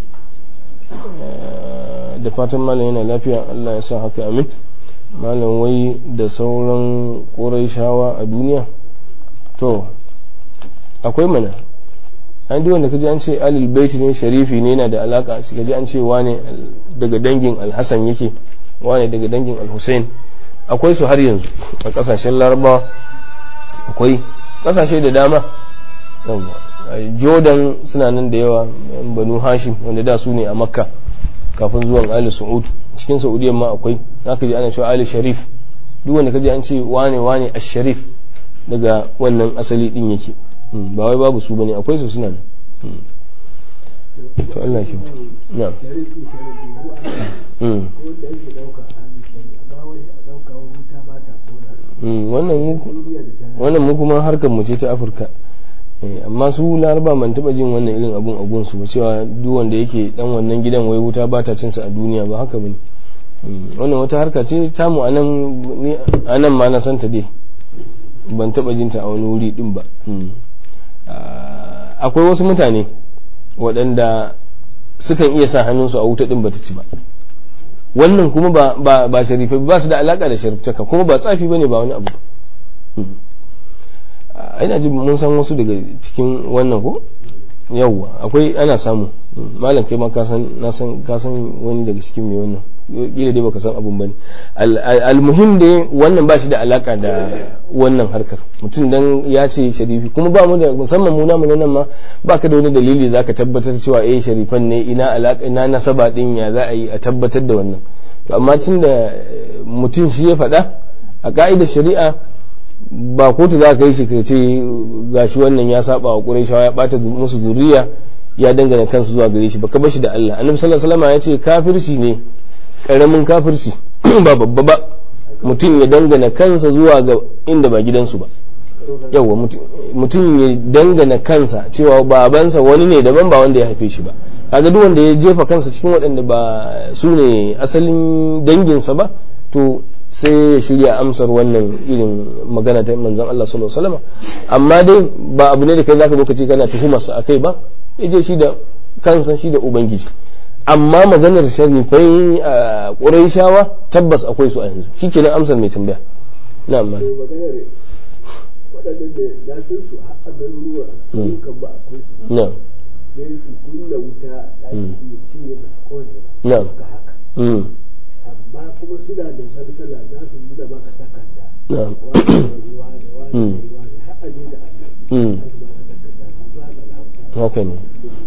da fatan malam yana lafiya Allah ya sa haka amin malam wai da sauran ƙorai shawa a duniya to akwai mana an duk wanda kaji an ce alil baiti ne sharifi ne yana da alaka shi kaji an ce wane daga dangin alhassan yake wane daga dangin alhussein akwai su har yanzu a kasashen larabawa akwai kasashe da dama jordan suna nan da yawa banu hashim wanda da su ne a makka kafin zuwan ali su'ud cikin saudiya ma akwai zaka ji ana cewa ali sharif duk wanda kaji an ce wane wane ash-sharif daga wannan asali din yake ba wai babu su bane akwai su suna nan to Allah ya kyauta na'am wannan mu kuma harkar mu ce ta afirka amma su laraba man taba jin wannan irin abun abun su ba cewa duk wanda yake dan wannan gidan wai wuta ba ta cin sa a duniya ba haka bane wannan wata harka ce tamu anan anan ma na santa dai ban taba jinta a wani wuri din ba akwai wasu mutane waɗanda sukan iya sa hannunsu a wuta din bata ci ba wannan kuma ba ba ba sharifai ba su da alaka da shariftaka kuma ba tsafi bane ba wani abu ina ji mun san wasu daga cikin wannan ko yawwa akwai ana samu malam kai ma ka san na san ka san wani daga cikin mai wannan kila dai baka san abun bane almuhim dai wannan ba shi da alaka da wannan harkar mutum dan ya ce sharifi kuma ba mu da musamman mu namu nan ma baka da wani dalili zaka tabbatar cewa eh sharifan ne ina alaka ina nasaba din ya za a yi a tabbatar da wannan to amma tunda mutum shi ya faɗa a ka'idar shari'a ba kotu za ka yi shi ka ce gashi wannan ya saba wa Qurayshawa ya bata musu zuriya ya dangana kansu zuwa gare shi baka bashi da Allah annabi sallallahu alaihi wasallam ya ce kafirci ne karamin kafirci ba babba ba mutum ya dangana kansa zuwa ga inda ba gidansu ba yawa mutum ya dangana kansa cewa babansa wani ne daban ba wanda ya haife shi ba kaga duk wanda ya jefa kansa cikin waɗanda ba su ne asalin danginsa ba to sai ya shirya amsar wannan irin magana ta manzon Allah sallallahu alaihi wasallam amma dai ba abu ne da kai zaka zo ka ce kana tuhumar sa akai ba yaje shi da kansa shi da ubangiji amma maganar sharifai a ƙuraishawa tabbas akwai su a yanzu shi kenan amsar mai tambaya na amma waɗanda da na san su a garuruwa kan ba akwai su na sai su kunna wuta da su cinye ba su kone ba na haka haka amma kuma suna da salsala za su yi da maka takarda na wani wani wani wani har a je da Allah har su baka takarda su ba da lafiya haka ne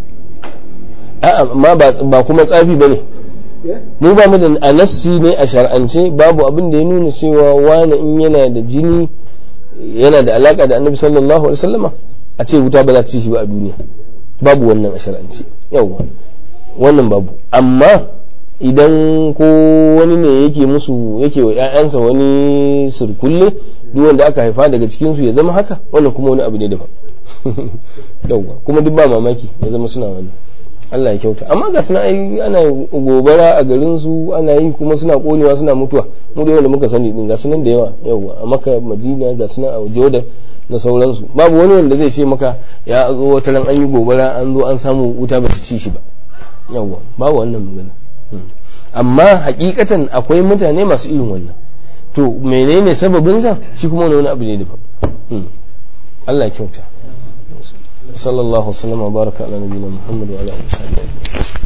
a'a amma ba- ba kuma tsafi ba ne eh mu ba mu da a nassi ne a shar'ance babu abin da ya nuna cewa wani in yana da jini yana da alaka da annabi sallallahu alaihi wasallama a ce wuta ba za ta ci shi ba a duniya babu wannan a shar'ance yawwa wannan babu amma idan ko wani ne yake musu yake wa ƴaƴansa wani surkulle duk wanda aka haifa daga cikin su ya zama haka wannan kuma wani abu ne daban yawwa kuma duk ba mamaki ya zama suna wani Allah ya kyauta amma ga suna ai ana gobara a garin su ana yi kuma suna konewa suna mutuwa mu da wanda muka sani din ga sunan da yawa yawa a maka madina ga suna a jordan da sauransu babu wani wanda zai ce maka ya zo wata ran an yi gobara an zo an samu wuta ba ta ci shi ba yawa babu wannan magana amma hakikatan akwai mutane masu irin wannan to menene sababinsa shi kuma wani abu ne daban Allah ya kyauta sallallahu alaihi wa sallam wa baraka ala nabiyina muhammad wa ala alihi wa sahbihi